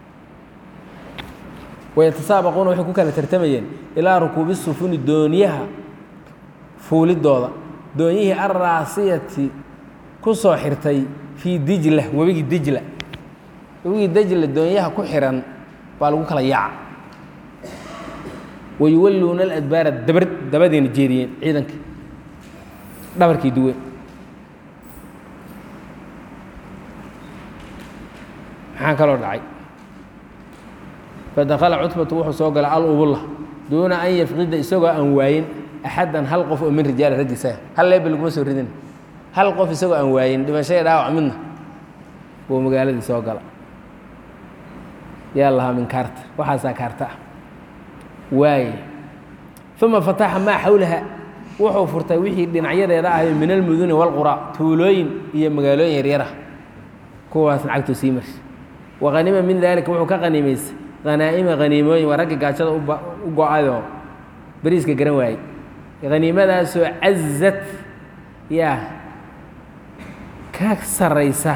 wayatasaabaquuna waxay ku kala tartamayeen ilaa rukuubi sufuni dooniyaha fuulidooda doonyihii alraasiyati ku soo xirtay fii dijla webigii dijla webigii dijla doonyaha ku xiran baa lagu kala yaaca wayuwalluuna aladbaara dabar dabadeena jeediyeen ciidanka dhabarkii duwe maxaa kaloo dhacay fadakala cutbatu wuxuu soo galay alubulla duuna an yafqida isagoo aan waayin axaddan hal qof oo min rijaali raggiisa hal leeba laguma soo ridin hal qof isagoo aan waayin dhimashaya dhaawac midna buu magaaladii soo gala yaa lahaa min kaarta waxaasaa kaarta ah waaye uma fataxa maa xawlaha wuxuu furtay wixii dhinacyadeeda ahayo min almuduni walqura tuulooyin iyo magaalooyin yaryara kuwaas lacagtuu sii marsa waqanima min daalika wuxuu ka qaniimaysay hanaa'ima haniimooyin waa ragga gaajada u go-ayoo beriiska garan waayey haniimadaasoo cazad yaa ka saraysa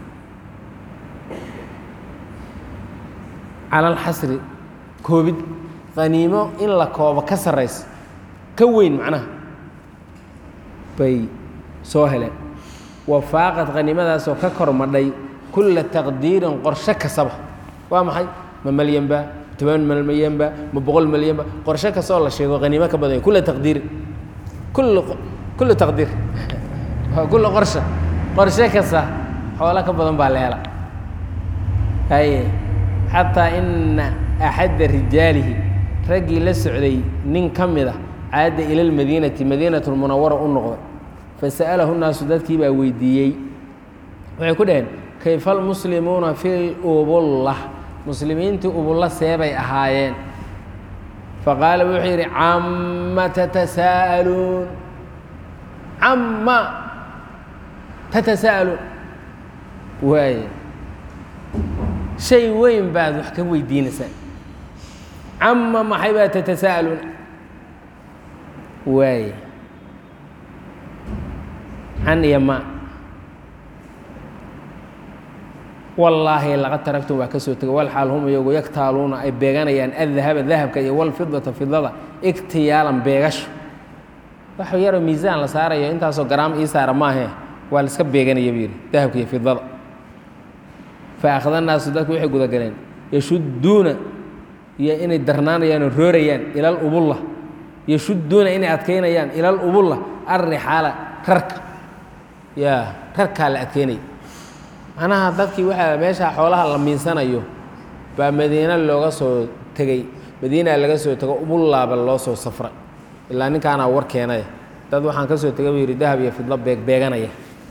cala alxasri koobid haniimo in la koobo ka sarraysa ka weyn macnaha bay soo heleen wafaaqad haniimadaasoo ka kor madhay kulla taqdiirin qorshe kastaba waa maxay ma malyanba toban malyanba ma boqol malyanba qorshe kastoo la sheego haniimo ka badanya kulla taqdiirin kull kullu taqdiir kulla qorsha qorshe kasta xoolo ka badan baa la hela haye xataa ina axadda rijaalihi raggii la socday nin ka mid a caada ila lmadiinati madiinat lmunawara u noqday fasa'alahu nnaasu dadkii baa weydiiyey waxay ku dhaheen kayfa almuslimuuna fi lubulla muslimiintii ubulla seebay ahaayeen faqaala wuxuu yidhi cama tatasaa'aluun cama tatasaa'aluun waaye shay weyn baad wax ka weydiinaysaa cama maxay baa tatasaa'aluun waaye can iyo ma wallaahi laqad taragtum waa ka soo tegay walxaal hum iyagu yaktaaluuna ay beeganayaan addahaba dahabka iyo walfidata fidada igtiyaalan beegasho wax yaroo miisaan la saarayo intaasoo garaam ii saara maahe waa la iska beeganaya buu yidhi dahabka iyo fidada fa akhda naasu dadku waxay gudagaleen yashudduuna iyo inay darnaanayaan oo roorayaan ilal ubulla yashudduuna inay adkaynayaan ilal ubulla alrixaala rarka yaa rarkaa la adkeynaya macnaha dadkii waxaa meeshaa xoolaha la miinsanayo baa madiina looga soo tegey madiinaa laga soo tego ubullaaba loo soo safray ilaa ninkaanaa war keenaya dad waxaan ka soo tegay buu yidhi dahab iyo fidlo beeg beeganaya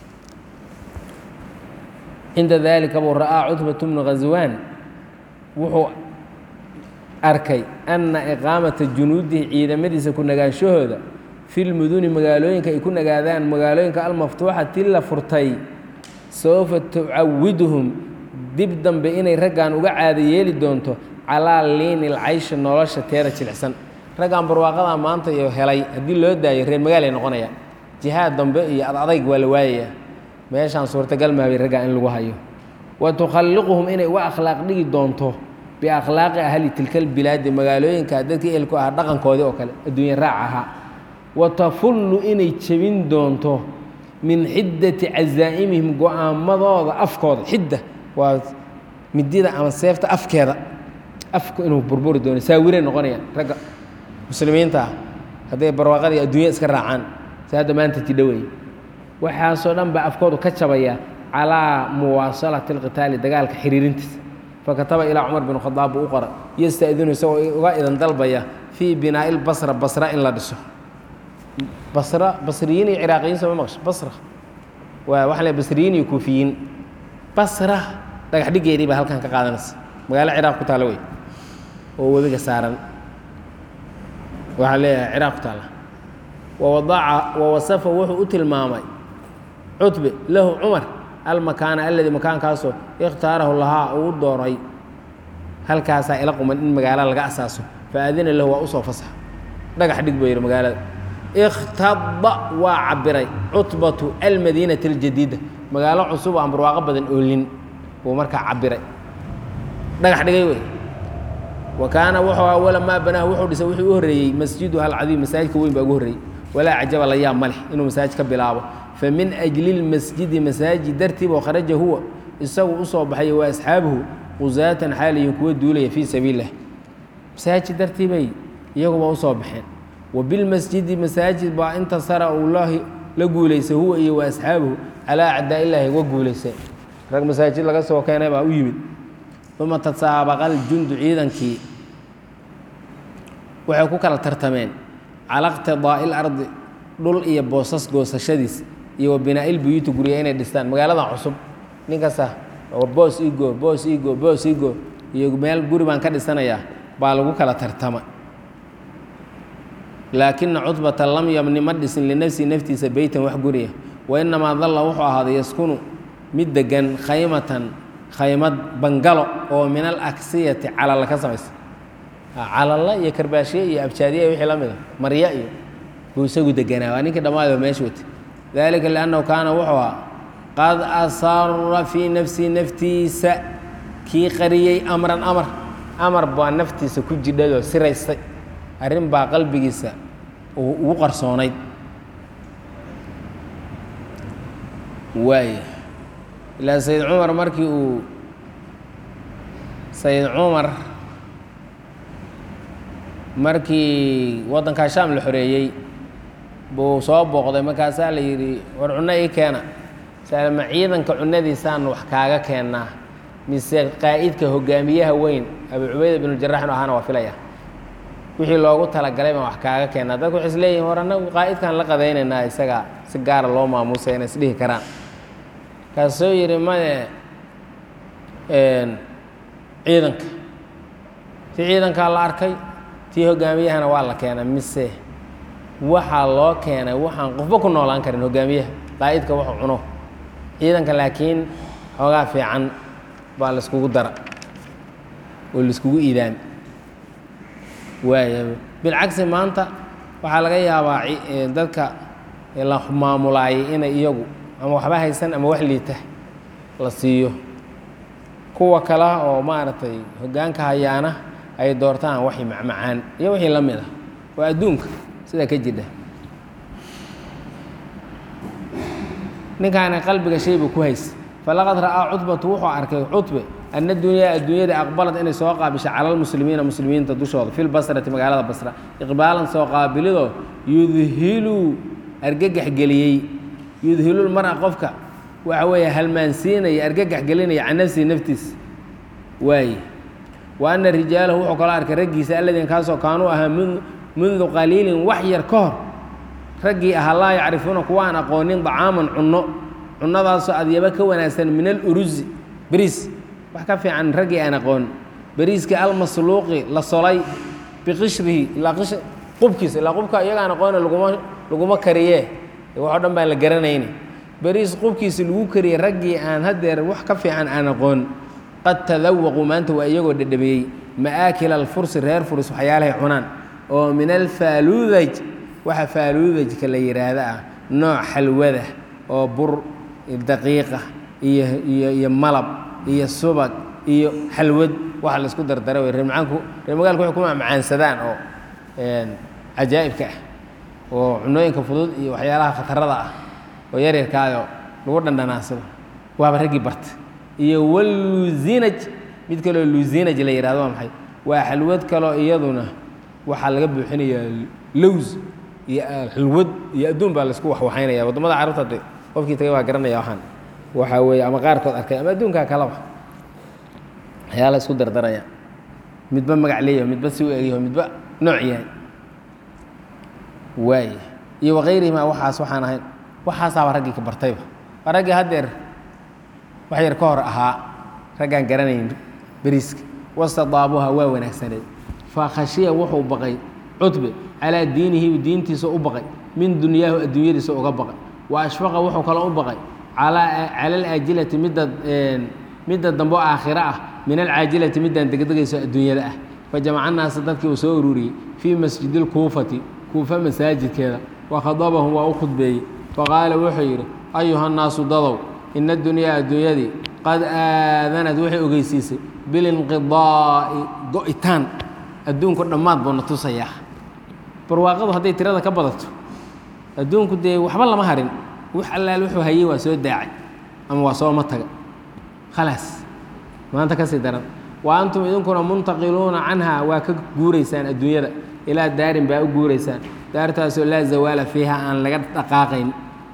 cinda daalika buu ra'aa cutbatu bnu khaswaan wuxuu arkay anna iqaamata junuudihi ciidamadiisa ku nagaanshahooda fi lmuduni magaalooyinka ay ku nagaadaan magaalooyinka almaftuuxati la furtay sawfa tucawiduhum dib dambe inay raggan uga caada yeeli doonto calaa liini lcayshi nolosha teeda jilicsan raggan barwaaqadaa maanta iyo helay haddii loo daayo reer magaalay noqonayaan jihaad dambe iyo adadayg waa la waayayaa meeshaan suurtagal maabay raggaa in lagu hayo wa tukhalliquhum inay uga akhlaaq dhigi doonto biakhlaaqi ahli tilka albilaadi magaalooyinka dadkii ehelku ahaa dhaqankoodii oo kale adduunya raac ahaa wa tafullu inay jebin doonto min xiddati cazaa'imihim go-aamadooda afkooda xidda waa midida ama seefta afkeeda afku inuu burburi doono saawirey noqonayaan ragga muslimiinta ah hadday barwaaqadii adduunya iska raacaan si hadda maanta tidho wey waxaasoo dhan baa afkoodu ka jabaya calaa muwaasalati alqitaali dagaalka xiriirintiisa fakataba ilaa cumar bin khadaab buu u qora yasta'dinu isagoo uga idan dalbaya fii binaa'i lbasra basra in la dhiso basra basriyiin iyo ciraaqiyiin soo ma maqsho basra waa waxaa le basriyiin iyo kuufiyiin basra dhagax dhiggeedii baa halkan ka qaadanaysa magaalo ciraaq ku taalla wey oo webiga saaran waxaa leeyahay ciraaq ku taalla wawadaca wawasafa wuxuu u tilmaamay cutbe lahu cumar almakaana alladii makaankaasoo ikhtaarahu lahaa uu dooray halkaasaa ila quman in magaalo laga asaaso faadina lahu waa usoo fasax dhagax dhig buu yidhi magaalada ikhtada waa cabiray cutbatu almadiinati aljadiida magaalo cusub aan barwaaqo badan oolin buu markaa cabiray dhagax dhigay wey wa kaana wuxuu awala maa banaahu wuxuu dhisay wuxuu u horreeyey masjiduha alcadiim masaajidka weyn baa ugu horreeyey walaa cajaba la yaab ma leh inuu masaajid ka bilaabo famin ajli lmasjidi masaajid dartiib oo kharaja huwa isagu usoo baxay wa asxaabuhu qusaatan xaaliyin kuwa duulaya fii sabiililah masaajid dartiibay iyaguba usoo baxeen wa bilmasjidi masaajid baa intasara uu la guulaysay huwa iyo wa asxaabuhu calaa acdaa illaahi uga guulaysay rag masaajid laga soo keenay baa u yimid uma tasaabaqa aljundu ciidankii waxay ku kala tartameen cala iqtidaa'i ilardi dhul iyo boosas goosashadiis iyo wa binaa'i lbuyuuti gurya inay dhistaan magaaladan cusub nin kasta boos igo boos igo boos igo iyo meel guri baan ka dhisanayaa baa lagu kala tartama laakina cutbata lam yabni ma dhisin linafsihi naftiisa beytan wax guriya wa inamaa dalla wuxuu ahaaday yaskunu mid degan khaymatan khaymad bangalo oo min alaksiyati calala ka samaysa calalla iyo karbaashiye iyo abjaadiya wixii la mida marya iyo buu isagu deganaa waa ninkii dhammaadba meesha watay dalika liannahu kaana wuxuu ahaa qad asara fii nafsihi naftiisa kii qariyey amran amar amar baa naftiisa ku jidhayoo siraystay arrin baa qalbigiisa uu ugu qarsoonayd waaya ilaa sayid cumar markii uu sayid cumar markii waddankaa shaam la xoreeyey buu soo booqday markaasaa la yidhi war cunno ii keena salma ciidanka cunadiisaan wax kaaga keennaa mise qaa'idka hogaamiyaha weyn abu cubayda binujarax inu ahaana waa filaya wixii loogu talagalay baan wax kaaga keennaa dadku waxay is leeyihin war annagu qaa'idkaan la qadaynaynaa isaga si gaara loo maamuusay inay isdhihi karaan kaasuu yidhi maye ciidanka si ciidankaa la arkay tii hogaamiyahana waa la keenay mise waxaa loo keenay waxaan qofba ku noolaan karin hogaamiyaha qaa'idka wuxuu cuno ciidanka laakiin xoogaa fiican baa laiskugu dara oo laiskugu iidaami waaya bilcagsi maanta waxaa laga yaabaa dadka la maamulaayay inay iyagu ama waxba haysan ama wax liita la siiyo kuwa kale oo maaragtay hoggaanka hayaana ay doortaan waxay macmacaan iyo wixii la mid ah waa adduunka sidaa ka jidha ninkaana qalbiga shay buu ku haysa falaqad ra'aa cutbatu wuxuu arkay cutbe ana dunyaa adduunyada aqbalad inay soo qaabisho cala lmuslimiina muslimiinta dushooda fi lbasrati magaalada basra iqbaalan soo qaabilidoo yudhilu argagax geliyey yudhilu lmara qofka waxa weeye halmaansiinaya argagax gelinaya can nafsihi naftiisa waaye wa ana rijaalahu wuxuu kaloo arkay raggiisa aladiin kaasoo kaanuu ahaa mundu qaliilin wax yar ka hor raggii ahaa laa yacrifuuna kuwa aan aqoonin dacaaman cunno cunnadaasoo adyaba ka wanaagsan min alurusi beriis wax ka fiican raggii aan aqoon beriiskii almasluuqi la solay biqishrihi ilaa qish qubkiisa ilaa qubka iyaga aan aqoona laguma laguma kariye waxoo dhan baan la garanayni beriis qubkiisa lagu kariyey raggii aan haddeer wax ka fiican aan aqoon qad tadawaquu maanta waa iyagoo dhedhabeeyey ma'aakila alfursi reer furis waxyaalahay cunaan oo min alfaaluudaj waxa faaluudajka la yidhaahda ah nooc xalwada oo bur daqiiqa iyo iyo iyo malab iyo subag iyo xalwad waxa la isku dardara wey reermacaanku reer magaalku waxay ku macmacaansadaan oo cajaa'ibka ah oo cunooyinka fudud iyo waxyaalaha khatarada ah oo yaryarkaayo lagu dhandhanaansado waaba raggii barta iyo waluzinaj mid kaloo luzinaj la yihahdo waa maxay waa xalwad kaloo iyaduna waxaa laga buuxinayaa lows iyo xulwad iyo adduun baa laisku waxwaxaynaya waddamada carabta de qofkii tagay waa garanaya waxaan waxaa weeye ama qaarkood arkay ama adduunkaa kalaba waxyaala isku dardaraya midba magac leeyaho midba si u egyaho midba nooc yahay waay iyo wakayrihima waxaas waxaan ahayn waxaasaaba raggii ka bartayba waa raggii haddeer wax yar ka hor ahaa raggaan garanayn beriiska wastadaabuha waa wanaagsaneed fa khashiya wuxuu baqay cutbe calaa diinihi diintiisa u baqay min dunyaahu adduunyadiisa uga baqay wa ashfaqa wuxuu kaloo u baqay cala alaajilati midda midda dambe oo aakhiro ah min alcaajilati middaan degdegayso adduunyada ah fajamaca naasa dadkii uu soo ururiyey fii masjidi lkuufati kuufa masaajidkeeda wa khadabahum waa u khudbeeyey faqaala wuxuu yidhi ayuha nnaasu dadow ina adunyaa adduunyadii qad aadanad waxay ogeysiisay bilinqidaa'i go-itaan adduunku dhammaad buu na tusayaa barwaaqadu hadday tirada ka badato adduunku dee waxba lama harin wax allaal wuxuu hayey waa soo daacay ama waa sooma taga khalaas maanta ka sii daran wa antum idinkuna muntaqiluuna canha waa ka guuraysaan adduunyada ilaa daarin baa u guuraysaan daartaasoo laa zawaala fiiha aan laga dhaqaaqayn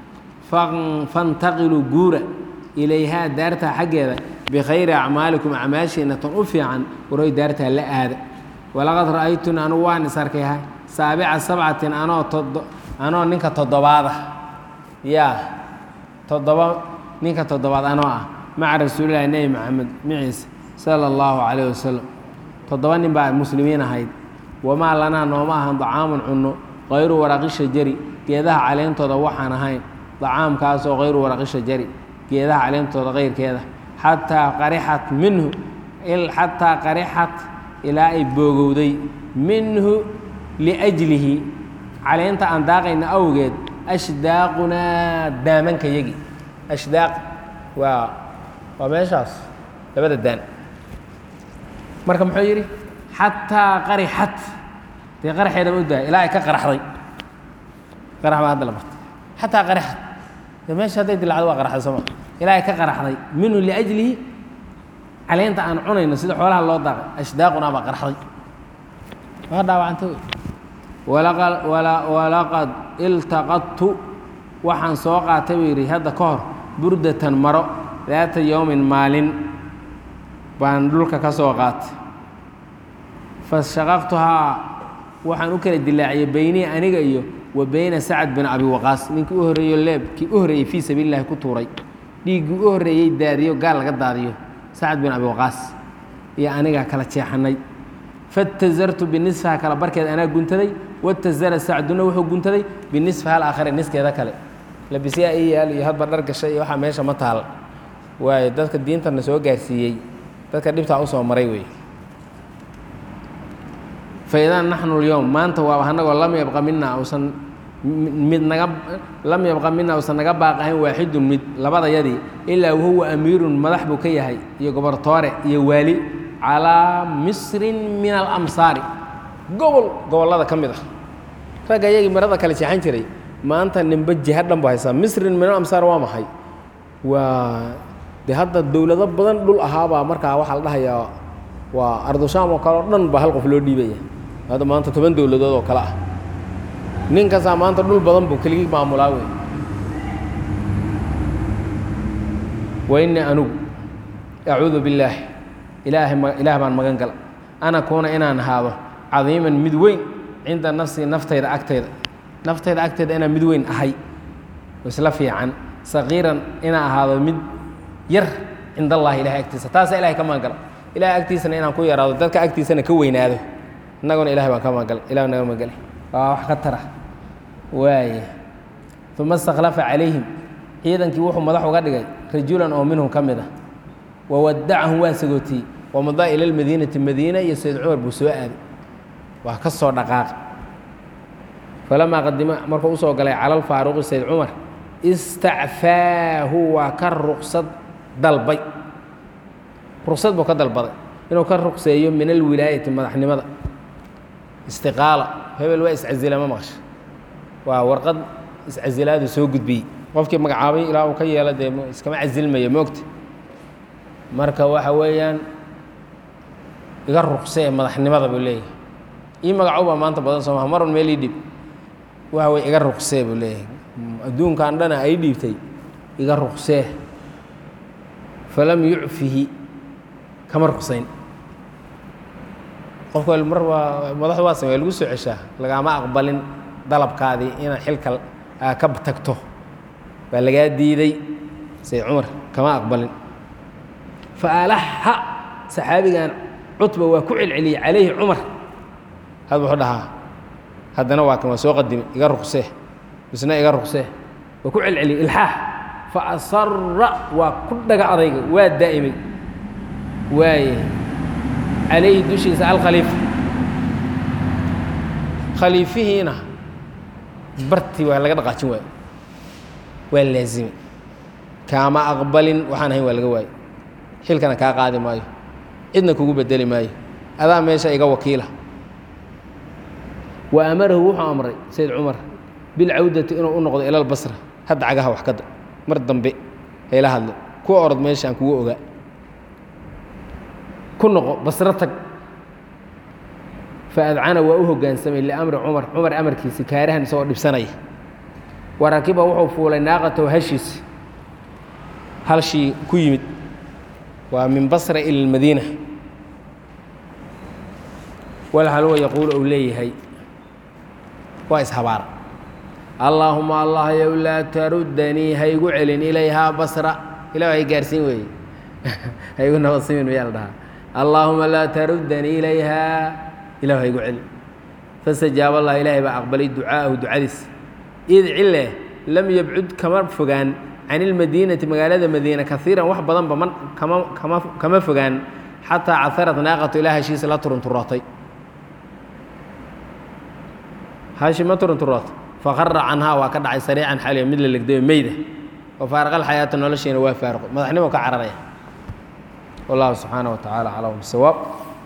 fantaqiluu guura ilayhaa daartaa xaggeeda bikhayri acmaalikum acmaashiina tan u fiican waroy daartaa la aada walaqad ra'aytun anugu waan is arkay saabica sabcatin anoo todo anoo ninka toddobaada yaa toddoba ninka toddobaad anoo ah maca rasuulillahi nebi maxamed maciise sala allahu calayh wasalam toddoba nin baa muslimiin ahayd wamaa lanaa nooma ahan dacaamun cunno kayru waraqi shajari geedaha caleentooda waxaan ahayn dacaamkaasoo kayru waraqi shajari geedaha caleentooda kayrkeeda xataa qarixat minhu xataa qarixat ilaa ay boogowday minhu liajlihi caleenta aan daaqayna awgeed ashdaaqunaa daamanka yagi ashdaaq waa waa meeshaas labada daan marka muxuu yidhi xataa qarixat dee qaraxeedaba u daaya ilaa ay ka qaraxday qarax baa hadda la bartay xataa qaraxat dee meesha hadday dilacdo waa qaraxday sooma ilaa ay ka qaraxday minhu liajlihi caleenta aan cunayno sida xoolaha loo daaqay ashdaaqunaa baa qaraxday waa dhaawacantay walaqad iltaqadtu waxaan soo qaatay buu yidhi hadda ka hor burdatan maro daata yowmin maalin baan dhulka ka soo qaatay fashaqaqtuhaa waxaan u kala dilaaciyey beynii aniga iyo wa beyna sacad bin abi waqaas ninkii u horreeyo leebkii u horreeyey fii sabiili llahi ku tuuray dhiiggii u horreeyey daadiyo gaal laga daadiyo sacad bin abi waqaas iyo anigaa kala jeexanay fatazartu binisfaha kala barkeed anaa guntaday watazara sacduna wuxuu guntaday binisfaha alaakhare niskeeda kale labisyaa ii yaal iyo hadba dhar gashay iyo waxaa meesha ma taal waayo dadka diintana soo gaarsiiyey dadka dhibtaa usoo maray wey faidaa naxnu lyowm maanta waaba anagoo lam yabqa mina usan mid naga lam yabqa mina usan naga baaqahayn waaxidun mid labadayadii ilaa wahuwa amiirun madax buu ka yahay iyo gobortoore iyo waali calaa misrin min alamsaari gobol gobollada ka mid ah ragga iyagii marada kale jeexan jiray maanta nimbe jiha dhan bu haysaa misrin min alamsaar waa maxay waa de hadda dowlado badan dhul ahaabaa markaa waxaa la dhahayaa waa ardushaam oo kale oo dhan baa hal qof loo dhiibaya hadda maanta toban dowladood oo kale ah nin kastaa maanta dhul badan buu keligii maamulaa wey wa innii anugu acuudu billaahi ilaahay ma ilaah baan magan gala ana kuuna inaan ahaado cadiiman mid weyn cinda nafsii naftayda agtayda naftayda agtayda inaan mid weyn ahay isla fiican saqiiran inaan ahaado mid yar cind allahi ilahay agtiisa taasa ilahay ka magan gala ilahay agtiisana inaan ku yaraado dadka agtiisana ka weynaado innaguna ilahay baan ka magangalay ilah naga magangalay waa wax ka tara waaya uma istakhlafa calayhim ciidankii wuxuu madax uga dhigay rajulan oo minhum ka mid ah wawadacahum waa sagootiyey wamadaa ila lmadiinati madiina iyo sayd cumar buu soo aaday waa ka soo dhaqaaqay falamaa qadima markuu usoo galay cala alfaaruqi sayd cumar istacfaahu waa ka ruqsad dalbay ruqsad buu ka dalbaday inuu ka ruqseeyo min alwilaayati madaxnimada istiqaala hebel waa iscazila ma maqasha waa warqad iscazilaadu soo gudbiyey qofkii magacaabay ilaa uu ka yeelo dee iskama casilmaya moogta marka waxa weeyaan iga ruqsee madaxnimada buu leeyahay ii magacow baa maanta badan soo maha marun meel ii dhib waxa wey iga ruqsee buu leeyahay adduunkan dhana ay dhiibtay iga ruqsee falam yucfihi kama ruqsayn qofka mar waa madaxdu waa samey lagu soo ceshaa lagama aqbalin dalabkaadii inaad xilka aa ka tagto baa lagaa diiday sayd cumar kama aqbalin fa alaxa saxaabigan cutba waa ku celceliyey calayhi cumar had wuxuu dhahaa haddana waa kan waa soo qadimay iga ruqsee misna iga ruqsee waa ku celceliyey ilxaax fa asara waa ku dhaga adayga waa daa'imay waaye calayhi dushiisa alkhaliifa khaliifihiina bartii waa laga dhaqaajin waayo waa laazimay kaama aqbalin waxaan ahayn waa laga waayo xilkana kaa qaadi maayo cidna kugu bedeli maayo adaa meesha iga wakiila wa amarahu wuxuu amray sayd cumar bilcawdati inuu u noqdo ila lbasra hadda cagaha wax kada mar dambe hayla hadle ku orod meeshaan kugu ogaa ku noqo basro tag faadcana waa u hoggaansamay liamri cumar cumar amarkiisi kaarahan isagoo dhibsanaya warakiba wuxuu fuulay naaqatahu hashiisi halshii ku yimid waa min basra ila lmadiina walhalwa yaquulu ou leeyahay waa ishabaara allaahuma allah yow laa taruddanii haygu celin ilayhaa basra ilah hay gaarsiin weeye haygu nabadsimin mayaa la dhahaa allaahuma laa taruddanii ilayhaa ilah haygu celin fastajaaba allah ilaahay baa aqbalay ducaa'ahu ducadiis id cile lam yabcud kama fogaan can ilmadiinati magaalada madiina kaiiran wax badanba man kama kama kama fogaan xataa caharat naaqatu ilaa heshiisa la turunturootay hashi ma turunturootay faqara canhaa waa ka dhacay sariican xaliyo mid la legdayo meyda wa faaraqal xayaata noloshiina waa faaruqo madaxnimo ka cararaya wallahu subxaana wa tacaala aclam bisawaab